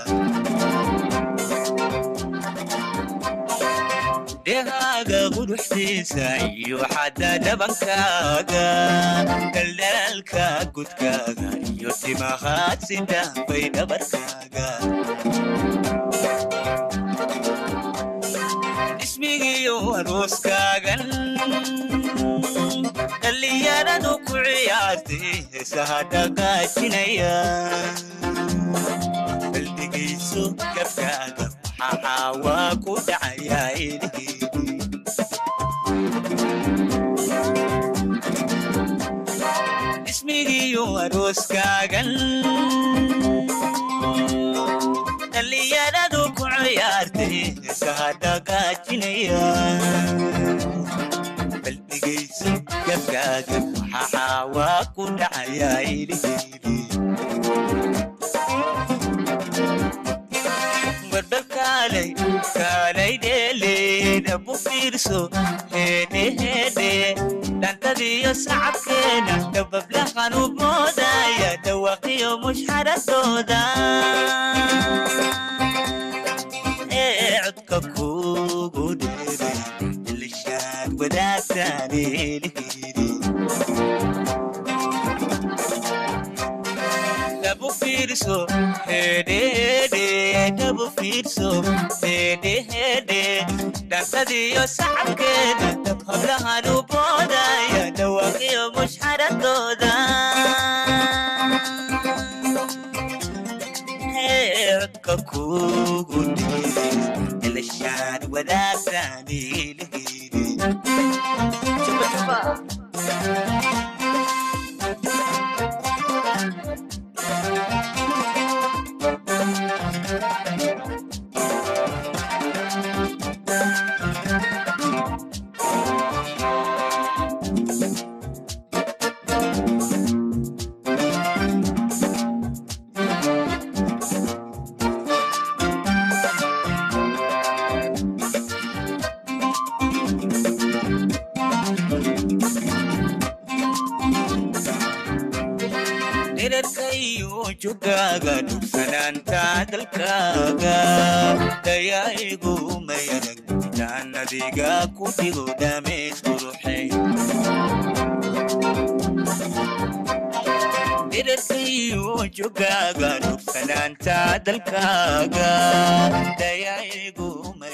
Speaker 17: dhegaaga quruxdiisa iyo xadda dhabankaaga dhaldhalaalka kudkaaga iyo timahaasi dhaafay dhabarkaaga ismigiyo arooskaagan dhallinyaradu ku ciyaartay heesaha dhaqaajinaya baldhegayso gabkaaga maxaa waa ku dhacayaa ilhiidi ismigiyo arooskaagan dhallinyaradu ku ciyaartay heesaha dhaqaajinaya baldhegayso gabkaaga maxaa waa ku dhacayaa ilhiidi barbal kaalay kaalay dheeleeda bu fiirso heedhe heedhe dhantadiyo sacabkeena dabablahan u moodaya dhawaqiyo mushxaradooda ee codka kugu dheeray ilishaad wadaagtaan eelihiri dhabu fiirso hedhehedhe dhabu fiirso hedhehedhe dhantadiyo sacabkeeda hablahan u boodaya dhawaaqiyo mushxaradooda codka kugu dhiiray ilishaan wadaagtaan eelihiri dherarkayo jogaaga dhugsanaanta dalkaaga dayaigu mayarag intaan adiga ku dhigo dhameys quruxay dherarkayo jogaaga dhugsanaanta dalkaaga dayaigu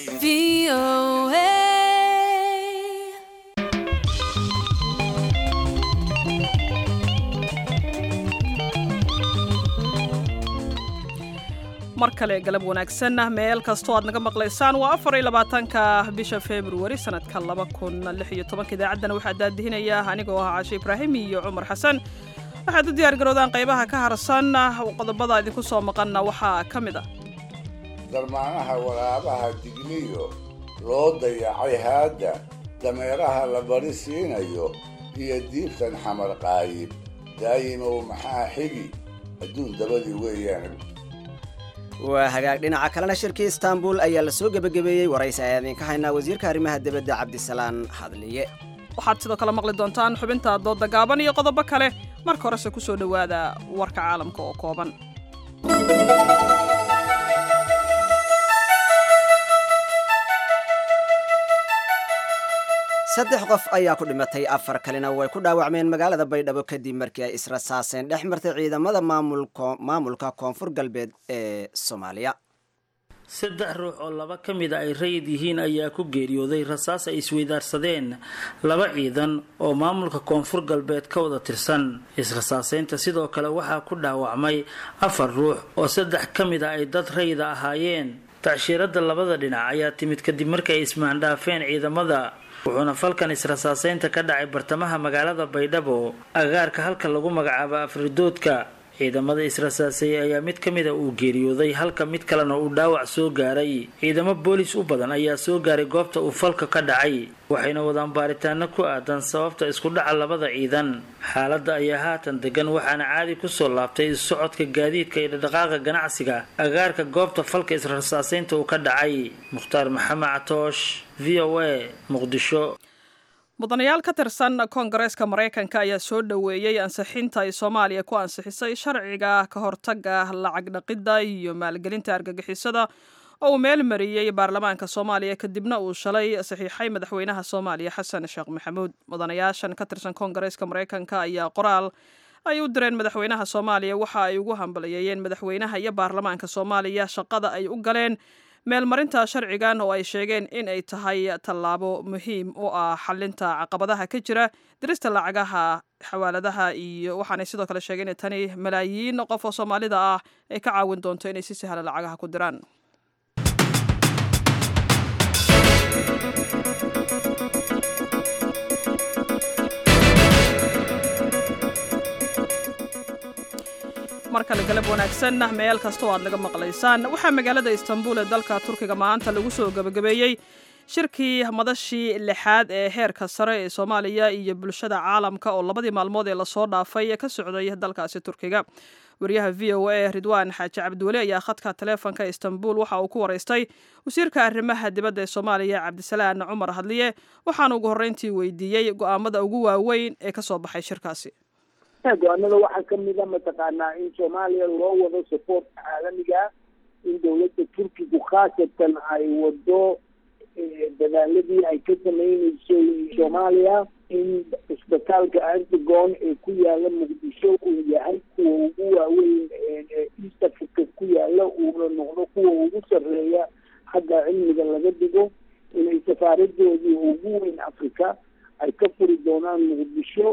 Speaker 1: mar kale galab wanaagsan meel kastoo aad naga maqlaysaan waa afar iyo labaatanka bisha februari sanadka laba kun lix iyo tobanka idaacaddana waxaa daadihinaya anigoo ah caashe ibraahim iyo cumar xasan waxaad u diyaar garoodaan qaybaha ka harsan qodobada idinku soo maqanna waxaa ka mid ah
Speaker 4: darmaanaha waraabaha digniyo loo dayacay haadda dameeraha la bari siinayo iyo diibtan xamar qaayib daayimow maxaa xigi adduun dabadii weeyaan
Speaker 2: waa hagaag dhinaca kalena shirkii istaanbul ayaa la soo gebagabeeyey waraysi ayaan idinka haynaa wasiirka arrimaha dibadda cabdisalaan hadliye
Speaker 1: waxaad sidoo kale maqli doontaan xubinta doodda gaaban iyo qodobo kale marka horese ku soo dhowaada warka caalamka oo kooban
Speaker 2: saddex qof ayaa ku dhimatay afar kalena way ku dhaawacmeen magaalada baydhabo kadib markii ay israsaaseen dhex martay ciidamada maamulka koonfur galbeed ee soomaaliya
Speaker 5: saddex ruux oo laba ka mid a ay rayid yihiin ayaa ku geeriyooday rasaas ay isweydaarsadeen laba ciidan oo maamulka koonfur galbeed ka wada tirsan israsaaseynta sidoo kale waxaa ku dhaawacmay afar ruux oo saddex ka mid a ay dad rayida ahaayeen tacshiirada labada dhinac ayaa timid kadib markii ay ismaandhaafeen ciidamada wuxuuna falkan israsaaseynta ka dhacay bartamaha magaalada baydhabo agaarka halka lagu magacaabo afridoodka ciidamada israsaaseeyey ayaa mid ka mida uu geeriyooday halka mid kalena uu dhaawac soo gaaray ciidamo boolis u badan ayaa soo gaaray goobta uu falka ka dhacay waxayna wadaan baaritaano ku aadan sababta isku dhaca labada ciidan xaaladda ayaa haatan degan waxaana caadi kusoo laabtay socodka gaadiidka iyo dhaqdhaqaaqa ganacsiga agaarka goobta falka israsaaseynta uu ka dhacay mukhtaar maxamed catoosh v o a muqdisho
Speaker 1: mudanayaal ka tirsan koongareeska maraykanka ayaa soo dhoweeyey ansixinta ay soomaaliya ku ansixisay sharciga ka hortaga lacag dhaqidda iyo maalgelinta argagixisada oo uu meel mariyey baarlamaanka soomaaliya kadibna uu shalay saxiixay madaxweynaha soomaaliya xasan sheekh maxamuud mudanayaashan ka tirsan koongareeska maraykanka ayaa qoraal ay u direen madaxweynaha soomaaliya waxa ay ugu hambaliyeeyeen madaxweynaha iyo baarlamaanka soomaaliya shaqada ay u galeen meelmarinta sharcigan oo ay sheegeen in ay tahay tallaabo muhiim u ah xalinta caqabadaha ka jira dirista lacagaha xawaaladaha iyo waxaanay sidoo kale sheegeen in tani malaayiin qof oo soomaalida ah ay ka caawin doonto inay si sahla lacagaha ku diraan mar kale galab wanaagsan meel kastoo aad naga maqlaysaan waxaa magaalada istanbul ee dalka turkiga maanta lagu soo gebagabeeyey shirkii madashii lixaad ee heerka sare ee soomaaliya iyo bulshada caalamka oo labadii maalmood ee lasoo dhaafay ka socday dalkaasi turkiga wariyaha v o a ridwaan xaaji cabdiweli ayaa khadka taleefonka istanbul waxa uu ku waraystay wasiirka arrimaha dibadda ee soomaaliya cabdisalaan cumar hadliye waxaana ugu horreyntii weydiiyey go-aamada ugu waaweyn ee kasoo baxay shirkaasi
Speaker 18: go-aanada waxaa kamid a mataqaanaa in soomaaliya loo wado sapoortka caalamiga in dowladda turkigu khaasatan ay wado dadaaladii ay ka sameyneysay soomaaliya in isbitaalka antigon ee ku yaala muqdisho uu yahay kuwa ugu waaweyn east africa ku yaala uuna noqdo kuwa ugu sarreeya xagga cilmiga laga dhigo inay safaaradoodii ugu weyn africa ay ka furi doonaan muqdisho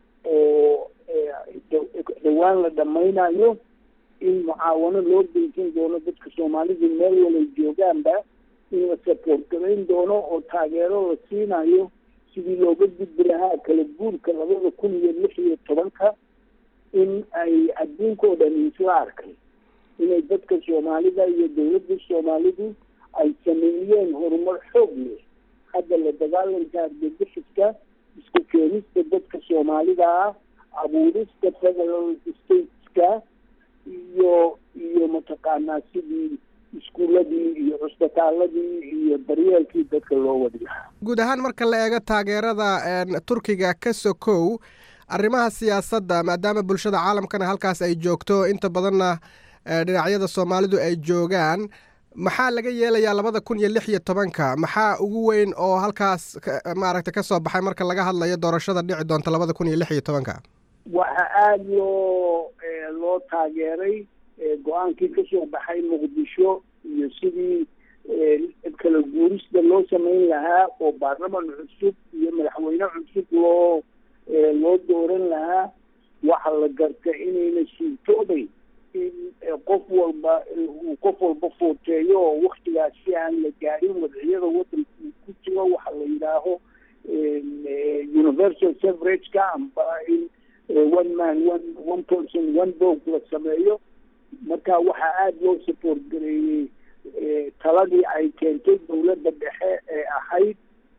Speaker 18: oo dhawaan la dhamaynayo in mucaawano loo geysan doono dadka soomaalida meel walay joogaanba in la sapoort garayn doono oo taageero la siinayo sidii looga gudbi lahaa kala guurka labada kun iyo lix iyo tobanka in ay adduunkao dhan isla arkay inay dadka soomaalida iyo dowladda soomaalidu ay sameeyeen horumar xoog leh hadda la dagaalanka argagixiska isku keenista dadka soomaalida ah abuurista federal stateska iyo iyo mataqaanaa sidii iskuuladii iyo cusbitaaladii iyo daryeelkii dadka loo wadi lahaa
Speaker 19: guud ahaan marka la eego taageerada turkiga ka sokow arrimaha siyaasadda maadaama bulshada caalamkana halkaas ay joogto inta badanna dhinacyada soomaalidu ay joogaan maxaa laga yeelayaa labada kun iyo lix iyo tobanka maxaa ugu weyn oo halkaas maaragta ka soo baxay marka laga hadlayo doorashada dhici doonta labada kun iyo lix iyo tobanka
Speaker 18: waxaa aada loo loo taageeray go-aankii kasoo baxay muqdisho iyo sidii kala guurista loo sameyn lahaa oo baarlaman cusub iyo madaxweyne cusub loo loo dooran lahaa waxaa la garta inayna suurtoobay in qof walba uu qof walba footeeyo oo waktigaas si aan la gaadhin wadciyada wadanka uu ku jiro waxa la yidhaaho universal severageka amba in one man one one person one vote la sameeyo marka waxaa aada loo support gareeyey taladii ay keentay dowladda dhexe ee ahayd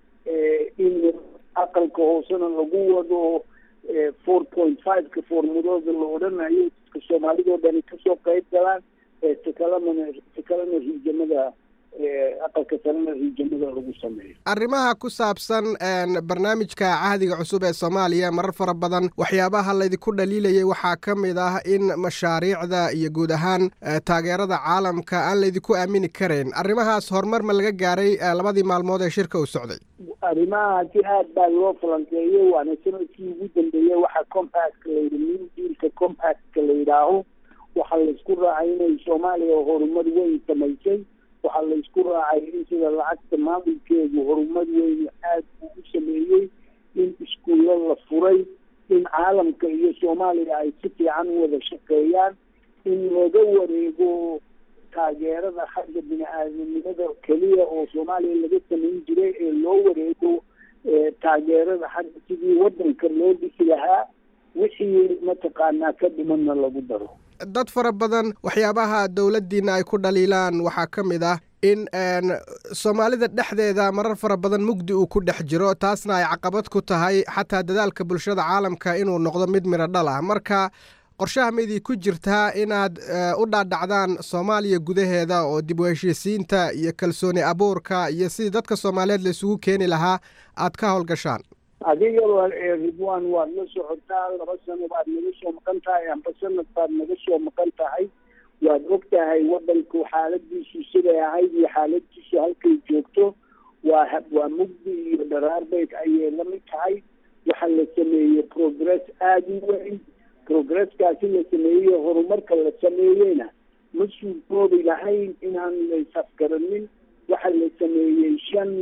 Speaker 18: in aqalka hoosena lagu wado four point five-ka formulooda la odhanayo dadka soomaalidoo dhani kasoo qayb galaan takalana takalena riijamada aqalka sarena riijamada lagu sameeyo
Speaker 19: arrimaha ku saabsan barnaamijka cahdiga cusub ee soomaaliya marar fara badan waxyaabaha laydinku dhaliilayay waxaa ka mid ah in mashaariicda iyo guud ahaan taageerada caalamka aan laydinku aamini karayn arrimahaas horumar ma laga gaaray labadii maalmood ee shirka uu socday
Speaker 18: arrimahaasi aad baa loo falanqeeyey waana sanadkii ugu dambeeyey waxaa compactka layidhi new dealka compactka la yidhaaho waxaa laysku raacay inay soomaaliya horumar weyn samaysay waxaa laysku raacay in sida lacagta maamulkeedu horumar weyn aada uu u sameeyey in iskuullo la furay in caalamka iyo soomaaliya ay si fiican u wada shaqeeyaan in laga wareego taageerada xagga bini aadamnimada keliya oo soomaaliya laga samayn jiray ee loo wareego taageerada xagga sidii wadanka loo dhisi lahaa wixii mataqaanaa ka dhimanna lagu daro
Speaker 19: dad fara badan waxyaabaha dowladdiina ay ku dhaliilaan waxaa ka mid ah in soomaalida dhexdeeda marar fara badan mugdi uu ku dhex jiro taasna ay caqabad ku tahay xataa dadaalka bulshada caalamka inuu noqdo mid midho dhal ah marka qorshaha maydii ku jirtaa inaad u dhaadhacdaan soomaaliya gudaheeda oo dib u heshiisiinta iyo kalsooni abuurka iyo sidii dadka soomaaliyeed la isugu keeni lahaa aad ka howlgashaan
Speaker 18: adiga ridwan waad la socotaa laba sano baad naga soo maqan tahay amba sanad baad naga soo maqan tahay waad og tahay wadanku xaaladiisu siday ahayd iyo xaaladiisu halkay joogto waa waa mugdi iyo dharaarbeyd ayay la mid tahay waxaa la sameeyey progress aada u weyn progresskaasi la sameeyey horumarka la sameeyeyna ma suurtoobi lahayn inaan laysafgaranin waxaa la sameeyey shan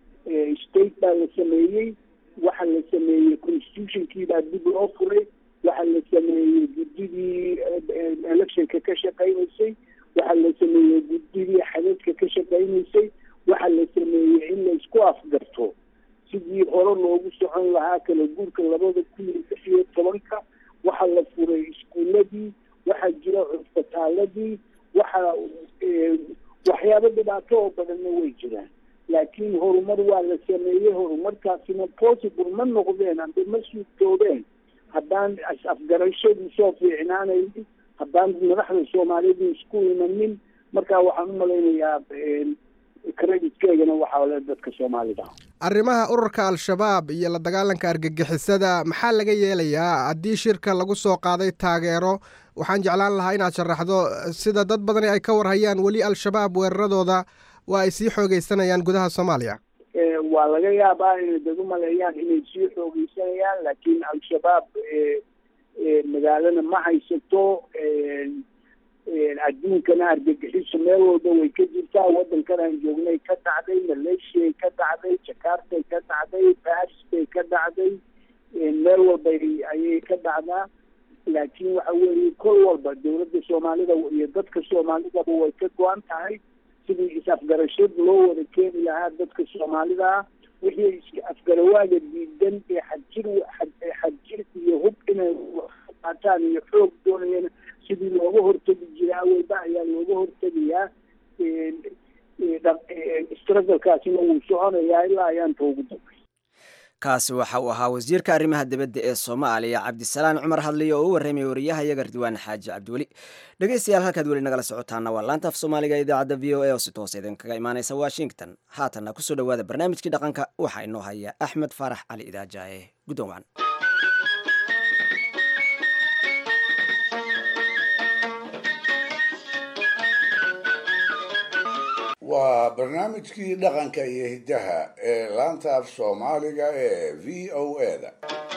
Speaker 18: state baa la sameeyey waxaa la sameeyey constitutionkii baa dib loo furay waxaa la sameeyey guddidii electionka ka shaqaynaysay waxaa la sameeyey guddidii xadadka ka shaqaynaysay waxaa la sameeyey in la isku afgarto sidii hore loogu socon lahaa kala guurka labada kun iyo lix iyo tobanka waxaa la furay iskuuladii waxaa jira cusbitaaladii waxaa waxyaabo dhibaato oo badanna way jiraan laakiin horumar waa la sameeyey horumarkaasina possible ma noqdeen amba ma suurtoobeen haddaan is-afgarashadii soo fiicnaanaynin haddaan madaxda soomaalidu isku imanin marka waxaan u malaynayaa creditkeegana waxaa le dadka soomaalida
Speaker 19: arrimaha ururka al-shabaab iyo la dagaalanka argagixisada maxaa laga yeelayaa haddii shirka lagu soo qaaday taageero waxaan jeclaan lahaa inaad sharaxdo sida dad badani ay ka warhayaan weli al-shabaab weeraradooda waa ay sii xoogeysanayaan gudaha soomaaliya
Speaker 18: waa laga yaabaa inay dad u maleeyaan inay sii xoogeysanayaan laakiin al-shabaab magaalana ma haysato adduunkana argagixiso meel walba way ka jirtaa waddankan aan joognay ka dhacday malaysiay ka dhacday jakartay ka dhacday baris bay ka dhacday meel walba ayay ka dhacdaa laakiin waxa weeye kol walba dowladda soomaalida iyo dadka soomaalidaba way ka go-an tahay sidii is-afgarashad loo wada keeni lahaa dadka soomaalida ah wixii is-afgarawaaga diidan ee xadjir xadjir iyo hub inay qaataan iyo xoog doonayeen sidii looga hortegi jiray awalba ayaa looga hortegayaa strugalkaasina wuu soconayaa ilaa ayaanta ugu dambay
Speaker 2: kaasi waxa uu ahaa wasiirka arrimaha dibadda ee soomaaliya cabdisalaan cumar hadliy oo u warramay wariyaha yaga ridwaan xaaji cabdiweli dhegeystayaal halkaad weli nagala socotaana waa laanta af soomaaliga ee idaacadda v o a oo si toos idinkaga imaaneysa washington haatanna kusoo dhowaada barnaamijkii dhaqanka waxaa inoo haya axmed faarax cali idaajaye guddoon wacan
Speaker 4: waa barnaamijkii dhaqanka iyo hiddaha ee laanta af soomaaliga ee v o a da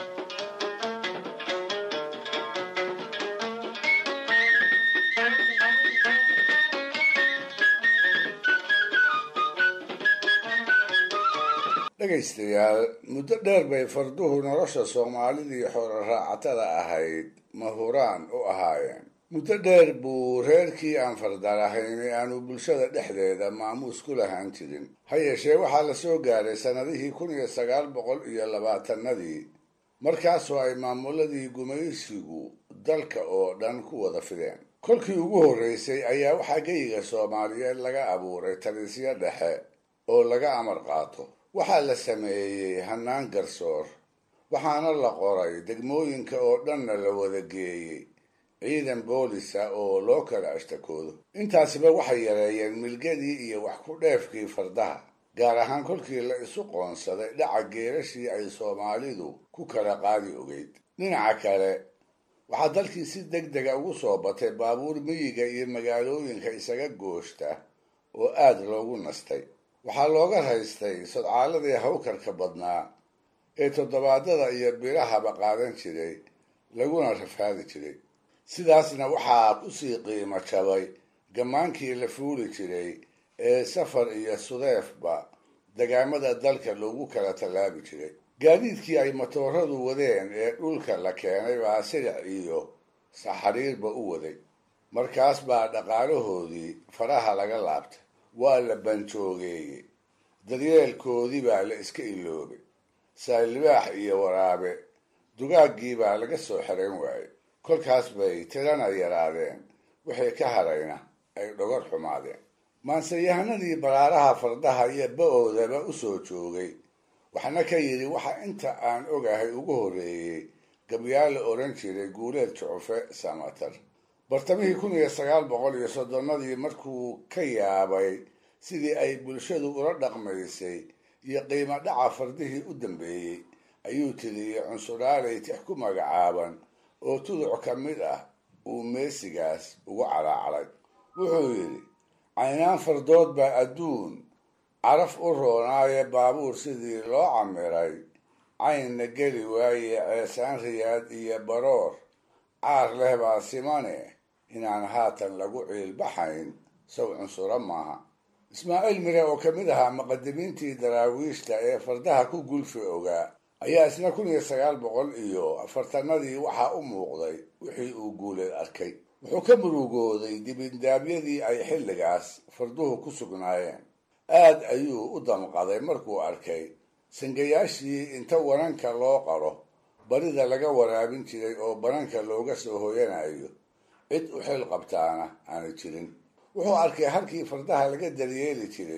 Speaker 4: dhegaystayaal muddo dheer bay farduhu nolosha soomaalidii xoolo raacatada ahayd mahuraan u ahaayeen muddo dheer buu reerkii aan fardar ahayni aanu bulshada dhexdeeda maamuus ku lahaan jirin ha yeeshee waxaa la soo gaaray sannadihii kun iyo sagaal boqol iyo labaatanadii markaasoo ay maamuladii gumaysigu dalka oo dhan ku wada fideen kolkii ugu horreysay ayaa waxaa geyiga soomaaliyeed laga abuuray talisyo dhexe oo laga amar qaato waxaa la sameeyey hannaan garsoor waxaana la qoray degmooyinka oo dhanna la wada geeyey ciidan boolisa oo loo kala ashtakoodo intaasiba waxay yareeyeen milgadii iyo wax ku dheefkii fardaha gaar ahaan kolkii la isu qoonsaday dhaca geerashii ay soomaalidu ku kala qaadi ogeyd dhinaca kale waxaa dalkii si deg dega ugu soo batay baabuur miyiga iyo magaalooyinka isaga gooshta oo aad loogu nastay waxaa looga raystay sodcaaladii hawkarka badnaa ee toddobaadada iyo bilahaba qaadan jiray laguna rafaadi jiray sidaasna waxaa usii qiimo jabay gammaankii la fuuli jiray ee safar iyo sudeefba degaamada dalka loogu kala tallaabi jiray gaadiidkii ay matooradu wadeen ee dhulka la keenay baa silic iyo saxariirba u waday markaas baa dhaqaalahoodii faraha laga laabtay waa la banjoogeeyey daryeelkoodii baa la iska iloobay saalibaax iyo waraabe dugaaggii baa laga soo xerayn waayey kolkaas bay tirana yaraadeen wixii ka harayna ay dhogor xumaadeen maanseyahanadii baraaraha fardaha iyo ba-oodaba u soo joogay waxna ka yidhi waxa inta aan ogahay ugu horreeyey gabyaa la odhan jiray guuleed jucufe samatar bartamihii kun iyo sagaal boqol iyo soddonnadii markuu ka yaabay sidii ay bulshadu ula dhaqmaysay iyo qiimo dhaca fardihii u dambeeyey ayuu tiriyey cunsuraalay tix ku magacaaban oo tuduc ka mid ah uu meesigaas ugu calaacalay wuxuu yidhi caynaan fardood baa adduun caraf u roonaaye baabuur sidii loo camiray caynna geli waaye ceesaan riyaad iyo baroor caar leh baa simane inaan haatan lagu ciilbaxayn saw cunsuro maaha ismaaciil mire oo ka mid ahaa muqadimiintii daraawiishta ee fardaha ku gulfi ogaa ayaa isna kun iyo sagaal boqol iyo afartanadii waxaa u muuqday wixii uu guuleed arkay wuxuu ka murugooday dibindaabyadii ay xilligaas farduhu ku sugnaayeen aad ayuu u damqaday markuu arkay sangayaashii inta wananka loo qaro barida laga waraabin jiray oo bananka looga soo hoyanayo cid u xil qabtaana aana jirin wuxuu arkay halkii fardaha laga daryeeli jiray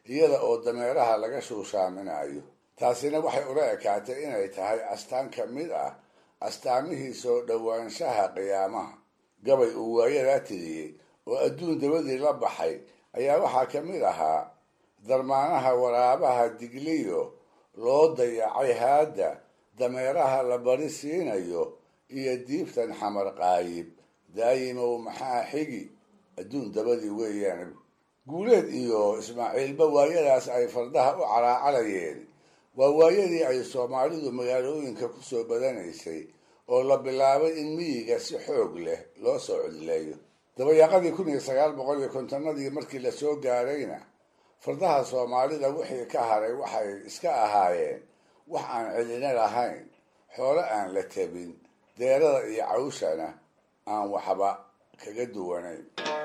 Speaker 4: iyada oo dameeraha laga shuushaaminayo taasina waxay ula ekaatay inay tahay astaan ka mid ah astaamihii soo dhowaanshaha qiyaamaha gabay uu waayadaa tiriyey oo adduun dabadii la baxay ayaa waxaa ka mid ahaa darmaanaha waraabaha digliyo loo dayacay haadda dameeraha la bari siinayo iyo diibtan xamar qaayib daayimow maxaa xigi adduun dabadii weeyaan guuleed iyo ismaaciilba waayadaas ay fardaha u caraacalayeen waa waayadii ay soomaalidu magaalooyinka ku soo badanaysay oo la bilaabay in miyiga si xoog leh loo soo codleeyo dabayaaqadii kun iyo sagaal boqol iyo kontonadii markii lasoo gaarayna fardaha soomaalida wixii ka haray waxay iska ahaayeen wax aan cidina lahayn xoolo aan la tabin deerada iyo cawshana aan waxba kaga duwanayn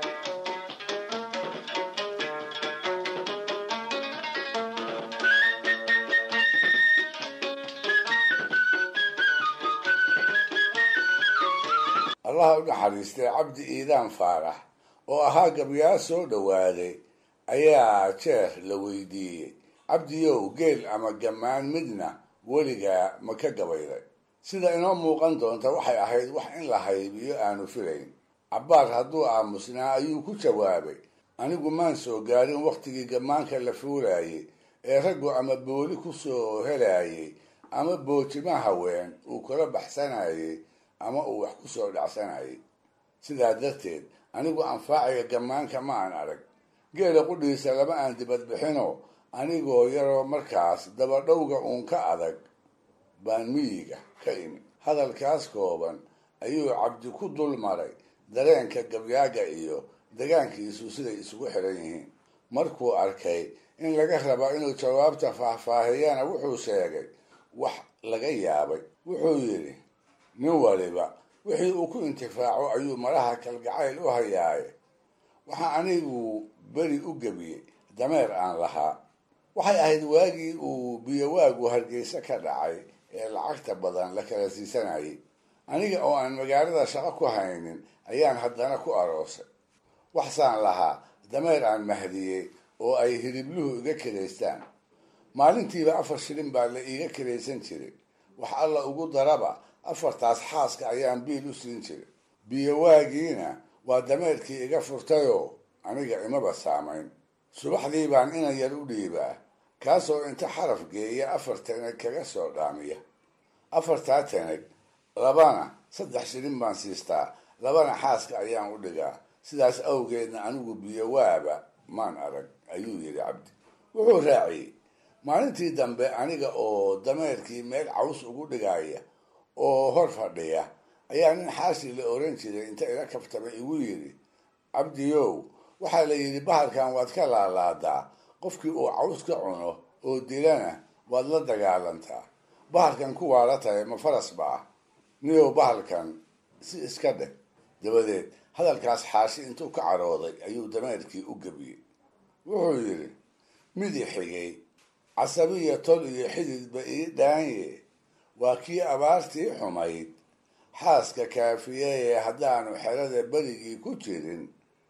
Speaker 4: allaha u naxariistay cabdi iidaan faarax oo ahaa gabyaa soo dhowaaday ayaa jeer la weydiiyey cabdiyow geel ama gammaan midna weligaa ma ka gabayday sida inoo muuqan doonta waxay ahayd wax in la haybiyo aanu filayn cabbaar hadduu aamusnaa ayuu ku jawaabay anigu maan soo gaarin wakhtigii gammaanka la fuulayay ee raggu ama booli ku soo helayay ama boojima haween uu kula baxsanayay ama uu wax ku soo dhacsanayay sidaa darteed anigu anfaaciga gammaanka ma aan arag geela qudhiisa lama aan dibadbixino anigoo yaroo markaas dabadhowga uun ka adag baan miyiga ka imi hadalkaas kooban ayuu cabdi ku dul maray dareenka gabyaaga iyo degaankiisu siday isugu xiran yihiin markuu arkay in laga rabo inuu jawaabta faahfaahiyana wuxuu sheegay wax laga yaabay wuxuu yidhi nin waliba wixii uu ku intifaaco ayuu maraha kalgacayl u hayaaye waxaa anigu beri u gebiyey dameer aan lahaa waxay ahayd waagii uu biyowaagu hargeysa ka dhacay ee lacagta badan la kala siisanayay aniga oo aan magaalada shaqo ku haynin ayaan haddana ku aroosay waxsaan lahaa dameer aan mahdiyey oo ay hiribluhu iga kiraystaan maalintiiba afar shilin baa la iiga kiraysan jiray wax alla ugu daraba afartaas xaaska ayaan biil u siin jiray biyowaagiina waa dameerkii iga furtayoo aniga imaba saamayn subaxdii baan inan yar u dhiibaa kaasoo inta xaraf geeya afar tanag kaga soo dhaamiya afartaa tanag labana saddex shilin baan siistaa labana xaaska ayaan u dhigaa sidaas awgeedna anigu biyowaaba maan arag ayuu yidhi cabdi wuxuu raaciyey maalintii dambe aniga oo dameerkii meel caws ugu dhigaya oo hor fadhiya ayaa nin xaashi la oran jiray inta ila kabtamay igu yidhi cabdiyow waxaa la yidhi bahalkan waad ka laalaadaa qofkii uu caws ka cuno oo dilana waad la dagaalantaa bahalkan kuwaa la tahay ma faras ba ah niyow bahalkan si iska dheh dabadeed hadalkaas xaashi intuu ka carooday ayuu dameerkii u gebiyey wuxuu yidhi midi xigay casabiya tol iyo xididba ii dhaanye waa kii abaartii xumayd xaaska kaafiyeye haddaanu xerada berigii ku jirin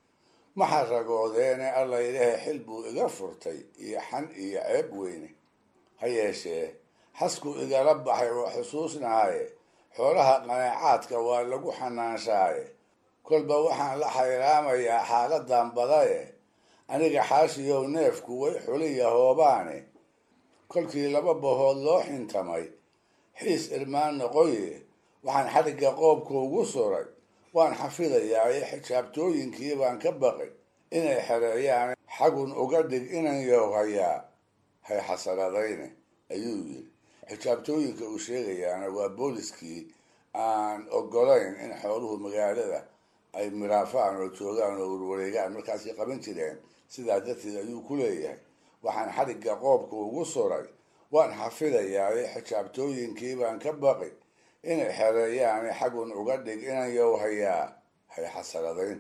Speaker 4: maxa ragoodeene alla ilaahay xil buu iga furtay iyo xan iyo ceeb weyne ha yeeshee xaskuu igala baxay oo xusuusnahaye xoolaha qanaacaadka waa lagu xanaanshaaye kolba waxaan la xayraamayaa xaaladan badaye aniga xaashiyow neefku way xuliya hoobaane kolkii laba bahood loo xintamay xiis irmaan noqoye waxaan xadhigga qoobka ugu suray waan xafidayaaye xijaabtooyinkii baan ka baqay inay xereeyaan xagun uga dhig inan yowhayaa hay xasaradayne ayuu yidhi xijaabtooyinka uu sheegayaana waa booliskii aan ogolayn in xooluhu magaalada ay miraafaan oo joogaan oo warwareegaan markaasay qaban jireen sidaa darteed ayuu ku leeyahay waxaan xadhigga qoobka ugu suray waan xafidayaaye xijaabtooyinkii baan ka baqi inay xereeyaane xagun uga dhig inan yowhayaa hay xasaradayn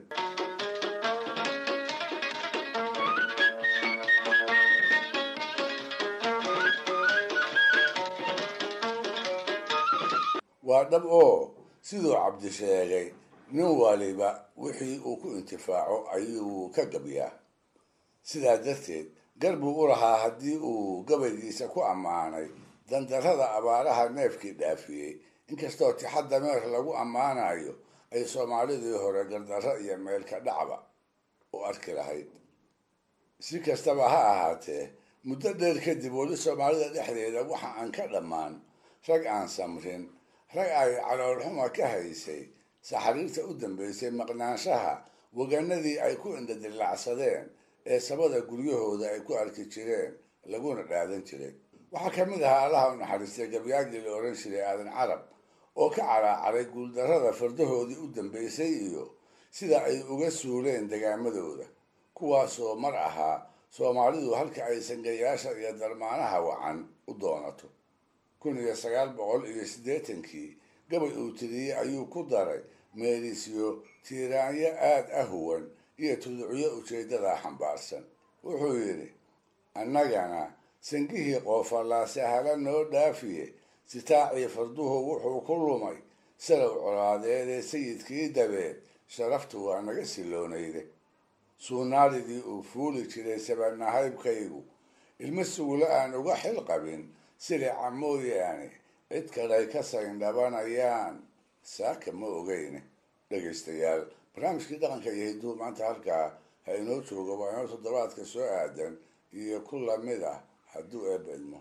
Speaker 4: waa dhab oo siduu cabdi sheegay nin waliba wixii uu ku intifaaco ayuu ka gabyaa sidaa darteed gar buu u lahaa haddii uu gabaygiisa ku ammaanay dandarrada abaaraha neefkii dhaafiyey inkastoo tixa dameer lagu ammaanayo ay soomaalidii hore gardarro iyo meelka dhacba u arki lahayd si kastaba ha ahaatee muddo dheer kadib weli soomaalida dhexdeeda waxa aan ka dhammaan rag aan samrin rag ay caloolxuma ka haysay saxariirta u dambeysay maqnaanshaha waganadii ay ku indhadilacsadeen ee sabada guryahooda ay ku arki jireen laguna dhaadan jiray waxaa ka mid ahaa allaha u naxariistay gabyaagii la odhan jiray aadan carab oo ka caraacaray guuldarrada fardahoodii u dambeysay iyo sida ay uga suuleen degaamadooda kuwaasoo mar ahaa soomaalidu halka ay sangayaasha iyo darmaanaha wacan u doonato kun iyo sagaal boqol iyo siddeetankii gabay uu tiriyey ayuu ku daray meelisyo tiiraanyo aad ah huwan iyo tuducyo ujeeddadaa xambaarsan wuxuu yidhi annagana sangihii qoofallaa sahalo noo dhaafiye sitaacii farduhu wuxuu ku lumay salow colaadeedee sayidkii dabeed sharaftu waa naga siloonayde suunaalidii uu fuuli jiray sabanahaybkaygu ilmo sugulo aan uga xil qabin silica mooyaane cid kalay ka sayndhabanayaan saaka ma ogeyne dhegaystayaal barnaamijkii dhaqanka iyo hidduu maanta halkaa ha inoo joogo waa inoo toddobaadka soo aadan iyo ku lamid ah hadduu eebba idmo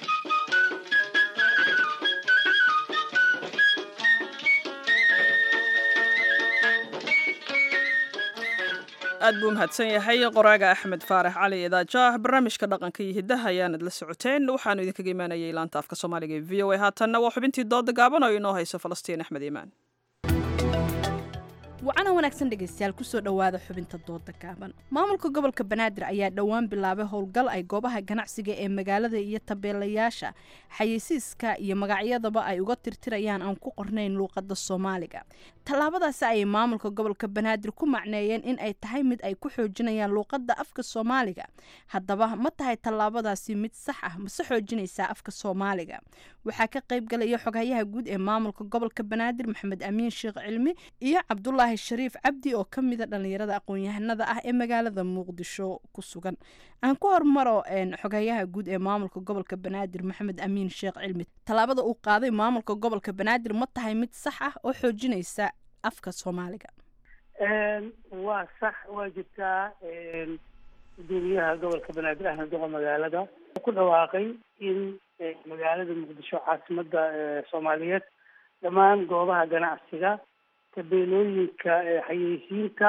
Speaker 1: aad buu mahadsan yahay qoraaga axmed faarax cali idaajaah barnaamijka dhaqanka iyo hiddaha ayaanad la socoteen waxaanu idinkaga imaanayay laanta afka soomaaliga ee v o a haatanna waa xubintii dooda gaaban oo inoo hayso falastiin axmed iimaan
Speaker 20: wacana wanaagsan dhegaystayaal kusoo dhowaada xubinta dooda gaaban maamulka gobolka banaadir ayaa dhowaan bilaabay howlgal ay goobaha ganacsiga ee magaalada iyo tabeelayaasha xayeysiiska iyo magacyadaba ay uga tirtirayaan aan ku qornayn luuqada soomaaliga tallaabadaasi ayay maamulka gobolka banaadir ku macneeyeen in ay tahay mid ay ku xoojinayaan luuqada afka soomaaliga haddaba ma tahay tallaabadaasi mid sax ah mase xoojinaysaa afka soomaaliga waxaa ka qayb galaya xoghayaha guud ee maamulka gobolka banaadir maxamed amiin sheekh cilmi iyo cabdulaahi shariif cabdi oo ka mida dhallinyarada aqoon-yahanada ah ee magaalada muqdisho ku sugan aan ku hormaro xoghayaha guud ee maamulka gobolka banaadir maxamed amiin sheekh cilmi tallaabada uu qaaday maamulka gobolka banaadir ma tahay mid sax ah oo xoojinaysa afka soomaaliga
Speaker 21: waa sax waa jirtaa gudoomiyaha gobolka banaadir ahna doqa magaalada ku dhawaaqay in magaalada muqdisho caasimada soomaaliyeed dhammaan goobaha ganacsiga tabeelooyinka xayeysiinta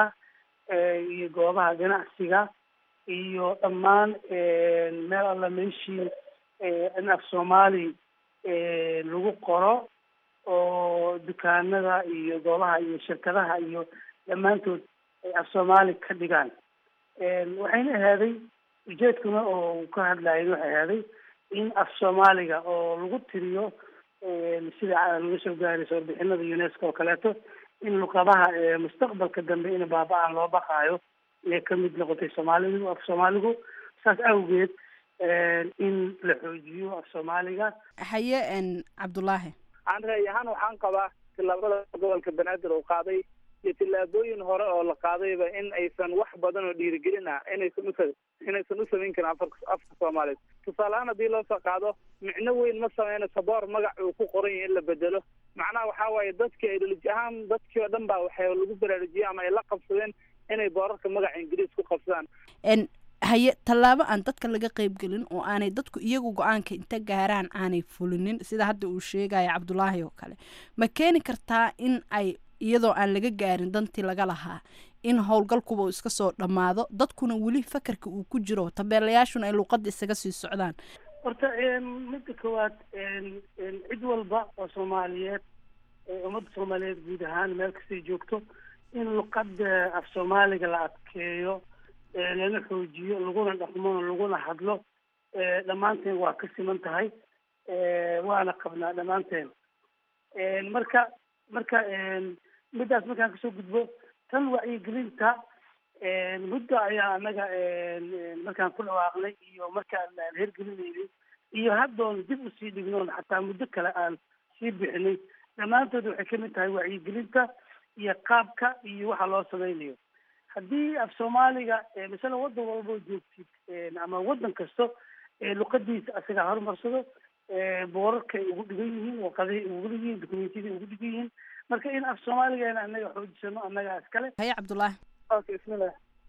Speaker 21: iyo goobaha ganacsiga iyo dhammaan meel alla meeshii in af soomaali lagu qoro oo dukaanada iyo goobaha iyo shirkadaha iyo dhammaantood ay af soomaali ka dhigaan waxayna ahaaday ujeedkuna oo ka hadlayen waxay ahaaday in af soomaaliga oo lagu tiriyo sida laga soo gaarayso warbixinada unesco oo kaleeto in luqadaha mustaqbalka dambe in baaba-aan loo baqaayo inay kamid noqotay soomaalidu af soomaaligu saas awgeed in la xoojiyo af soomaaliga
Speaker 20: haye cabdulaahi
Speaker 22: aan ra'y ahaan waxaan qabaa tillaabada gobolka banaadir uu qaaday iyo tillaabooyin hore oo la qaadayba in aysan wax badan oo dhiirigelin ah inaysan usa inaysan u samayn karin afarka afka soomaaliyeed tusaalehaan haddii loo soo qaado micno weyn ma sameynayso boor magac uu ku qoran yahay in la bedelo macnaha waxaa waaye dadkii ideoloji ahaan dadkii oo dhan baa waxay lagu baraarujiyey ama ay la qabsadeen inay boorarka magaca ingiriis ku qabsadaan
Speaker 20: haye tallaabo aan dadka laga qaybgelin oo aanay dadku iyagu go-aanka inta gaaraan aanay fulinin sida hadda uu sheegaya cabdulaahi oo kale ma keeni kartaa in ay iyadoo aan laga gaarin dantii laga lahaa in howlgalkuba uu iska soo dhammaado dadkuna weli fakarka uu ku jiro tabeelayaashuna ay luuqada isaga sii socdaan
Speaker 21: horta midda koowaad cid walba oo soomaaliyeed ummadda soomaaliyeed guud ahaan meel kastay joogto in luqada af soomaaliga la adkeeyo lana xoojiyo laguna dhaqmo laguna hadlo dhammaanteen waa ka siman tahay waana qabnaa dhammaanteen marka marka middaas markaan kasoo gudbo tan wacyigelinta muddo ayaa anaga markaan ku dhawaaqnay iyo markaan aan hergelinaynay iyo haddoon dib usii dhignoon xataa muddo kale aan sii bixinay dhammaantood waxay kamid tahay wacyigelinta iyo qaabka iyo waxa loo samaynayo haddii af soomaaliga masala waddan walboo joogtid ama waddan kasto luqadiisa asagaa horumarsado boorarka ay ugu dhigan yihiin warqadahay ugu dhigan yihiin dokumentiyada ugu dhigan yihiin marka in af soomaaligeena annaga xoojisano annaga iskale
Speaker 20: haye cabdullaahi
Speaker 22: okay bismillah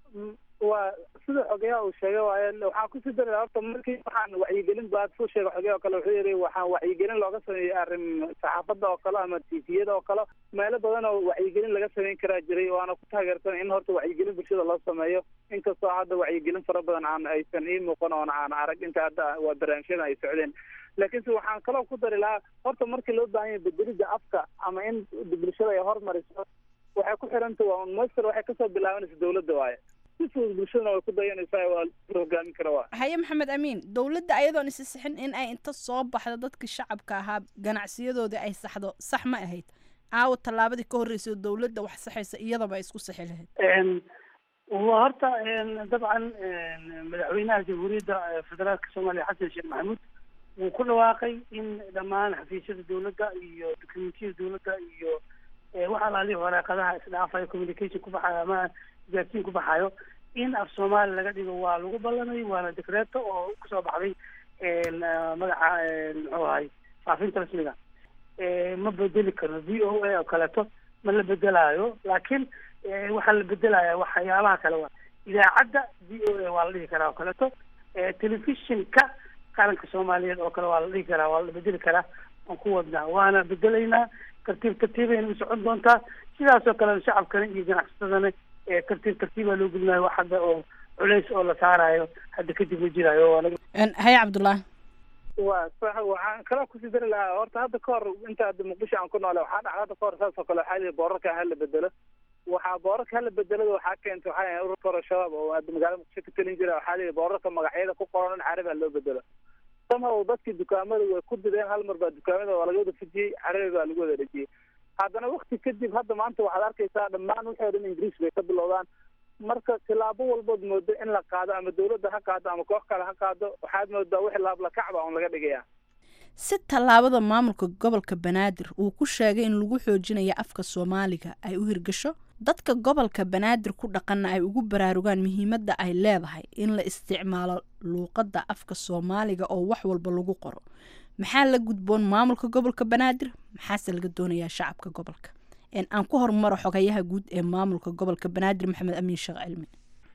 Speaker 22: waa sida xogeyaha uu sheegay waaye waxaan kusii daraa horta markii waxaan wacyigelin baad soo sheegay xogeyaha oo kale wuxuu yidhi waxaan wacyigelin looga sameeyey arrin saxaafadda oo kale ama tviyada oo kale meelo badan oo wacyigelin laga sameyn karaa jiray waana ku taageersan in horta wacyigelin bulshada loo sameeyo inkastoo hadda wacyigelin fara badan aan aysan ii muuqan oona aan arag inta hadda waa barnaamijyada ay socdeen laakiinse waxaan kaloo ku dari lahaa horta markii loo baahan yahay bedelidda afka ama in bulshada ay hormariso waxay ku xiranta waa master waxay kasoo bilaabanaysa dawladda waaye si fudud bulshadana way ku dayanaysaa waa hogaamin kara waa
Speaker 20: haye maxamed amiin dowladda ayadoon isi sixin in ay inta soo baxdo dadkii shacabka ahaa ganacsiyadoodii ay saxdo sax ma ahayd aawo tallaabadii ka horreysay dowladda wax saxaysa iyadaba ay isku sixi lahayd
Speaker 21: waa horta dabcan madaxweynaha jamhuuriyadda federaalka soomaaliya xasan sheekh maxamuud wuu ku dhawaaqay in dhammaan xafiisyada dowladda iyo dokumentiyada dowladda iyo wax alaalihi waraaqadaha isdhaafayo communication ku baxayo ama gaarsiin ku baxayo in af soomaali laga dhigo waa lagu ballamay waana dekreeto oo kusoo baxday magaca muxuu ahay faafinta rasmiga ma bedeli karno v o a oo kaleeto ma la bedelaayo laakiin waxaa la bedelaya waxyaabaha kale waa idaacadda v o a waa la dhihi karaa oo kaleeto telefishinka qaranka soomaaliyeed oo kale waa la dhihi karaa waa la bedeli karaa aan ku wadnaa waana bedelaynaa tartiib tartiibayna u socon doontaa sidaas oo kalena shacabkana iyo ganacsatadana tartiib tartiibaa loo gelinayo wax hadda oo culays oo la saarayo hadda kadib ma jiraayo
Speaker 20: haye cabdullaahi
Speaker 22: waa sax waxaan kaloo kusii dari lahaa horta hadda ka hor inta hadda muqdisho aan ku noole waxaa dhacda hadda ka hor saas oo kale waxaa lihi boorarka hala bedelo waxaa boorarka hala bedelada waxaa keentay waxaa yahay ururka hore shabaab oo hadda magaalada muqdisho ka talin jira waxaa lihi boorarka magacyada ku qoran in carabi ha loo bedelo somehow dadkii dukaamada way ku dideen hal mar baa dukaamada waa laga wada fujiyey carabi baa lagu wada dhejiyey haddana wakti kadib hadda maanta waxaad arkaysaa dhammaan wixii o dhan ingiriis bay ka bilowdaan marka tilaabo walbood moodo in la qaado ama dawladda ha qaado ama koox kale ha qaado waxaad moodaa wixii laablakacba on laga dhigaya
Speaker 20: si tallaabada maamulka gobolka banaadir uu ku sheegay in lagu xoojinayo afka soomaaliga ay u hirgasho dadka gobolka banaadir ku dhaqanna ay ugu baraarugaan muhiimadda ay leedahay in la isticmaalo luuqadda afka soomaaliga oo wax walba lagu qoro maxaa la gudboon maamulka gobolka banaadir maxaase laga doonayaa shacabka gobolka aan ku horumaro xogayaha guud ee maamulka gobolka banaadir maxamed amiin sheekh cilmi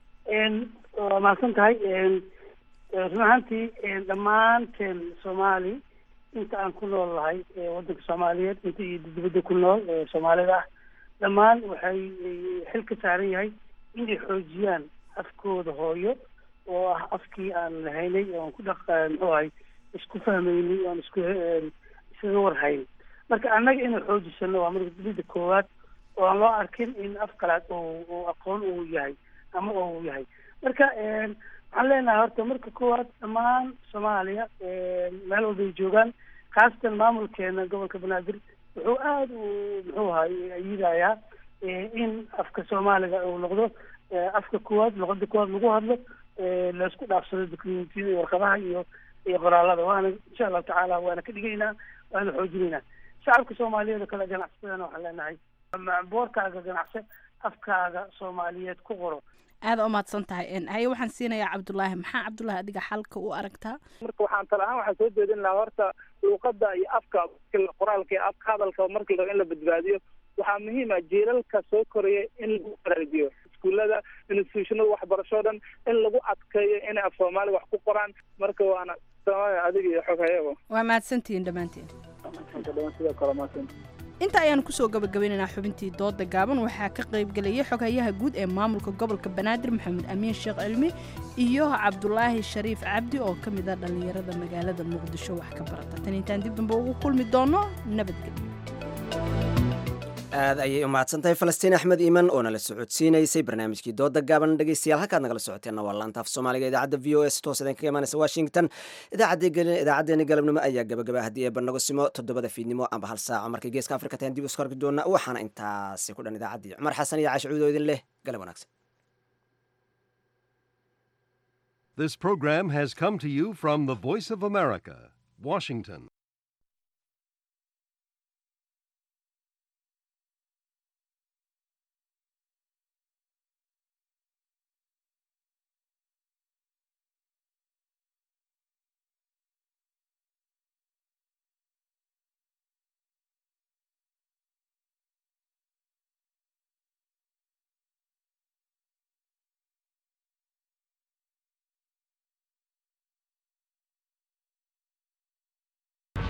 Speaker 21: waa mahadsan tahay run ahaantii dhammaanteen soomaali inta aan ku nool lahay waddanka soomaaliyeed inta iyo dibadda ku nool soomaalida ah dhammaan waxay xil ka saaran yahay inay xoojiyaan afkooda hooyo oo ah afkii aan lahaynay oon ku dhaq muxuu ahay isku fahmaynay oon isku isaga warhayn marka annaga inay xoojisano waa marka dibadda koowaad oo aan loo arkin in af kalaad oo aqoon uu yahay ama uu yahay marka waxaan leenahay horta marka koowaad dhammaan soomaaliya meel walbay joogaan khaasatan maamulkeena gobolka banaadir wuxuu aada u muxuu ahay ayidayaa in afka soomaaliga uu noqdo afka koowaad luqada koowaad lagu hadlo laisku dhaafsado documentiyada iyo warqadaha iyo iyo qoraalada waana insha allahu tacaala waana ka dhigaynaa waana xoojinaynaa shacabka soomaaliyeed oo kale ganacsatadana waxaan leenahay boorkaaga ganacse afkaaga soomaaliyeed ku qoro
Speaker 20: aada umahadsan tahay haye waxaan siinayaa cabdullaahi maxaa cabdullaahi adiga xalka u aragtaa
Speaker 22: marka waxaan tala ahaan waxaan soo jeedin lahaa horta luuqada iyo afka qoraalka iyo afka hadalka markii la in la badbaadiyo waxaa muhiim ah jiilalka soo koraya in lagu baraajiyo iskuullada institutionada waxbarasho dhan in lagu adkeeyo inay af soomaali wax ku qoraan marka waana soomaaliya adiga iyo xog hayabo
Speaker 20: waa mahadsantihiin dhammaanteen
Speaker 22: sidoo kale mahadsan
Speaker 20: inta ayaanu kusoo gabagabaynaynaa xubintii dooda gaaban waxaa ka qaybgelayay xoghayaha guud ee maamulka gobolka banaadir maxamed amiin sheekh cilmi iyo cabdulaahi shariif cabdi oo ka mid a dhallinyarada magaalada muqdisho wax ka barata tan intaan dib dambe ugu kulmi doono nabadgelyo
Speaker 2: aad ayay u mahadsantahay falastiin axmed iiman oo nala socodsiinaysay barnaamijkii dooda gaaban dhegeystayaal halkaad nagala socoteenna waa laanta af soomaaliga idaacadda v o s toos idin kaga imaanaysa washington idaacaddeenni galabnimo ayaa gabagaba haddii ee barnago simo toddobada fiidnimo amba hal saaco markay geeska afrika tahan dib isku arki doona waxaana intaasi ku dhan idaacaddii cumar xasan iyo caashi cuudo idin leh galab wanaagsan
Speaker 3: This program has come to you from the Voice of America, Washington.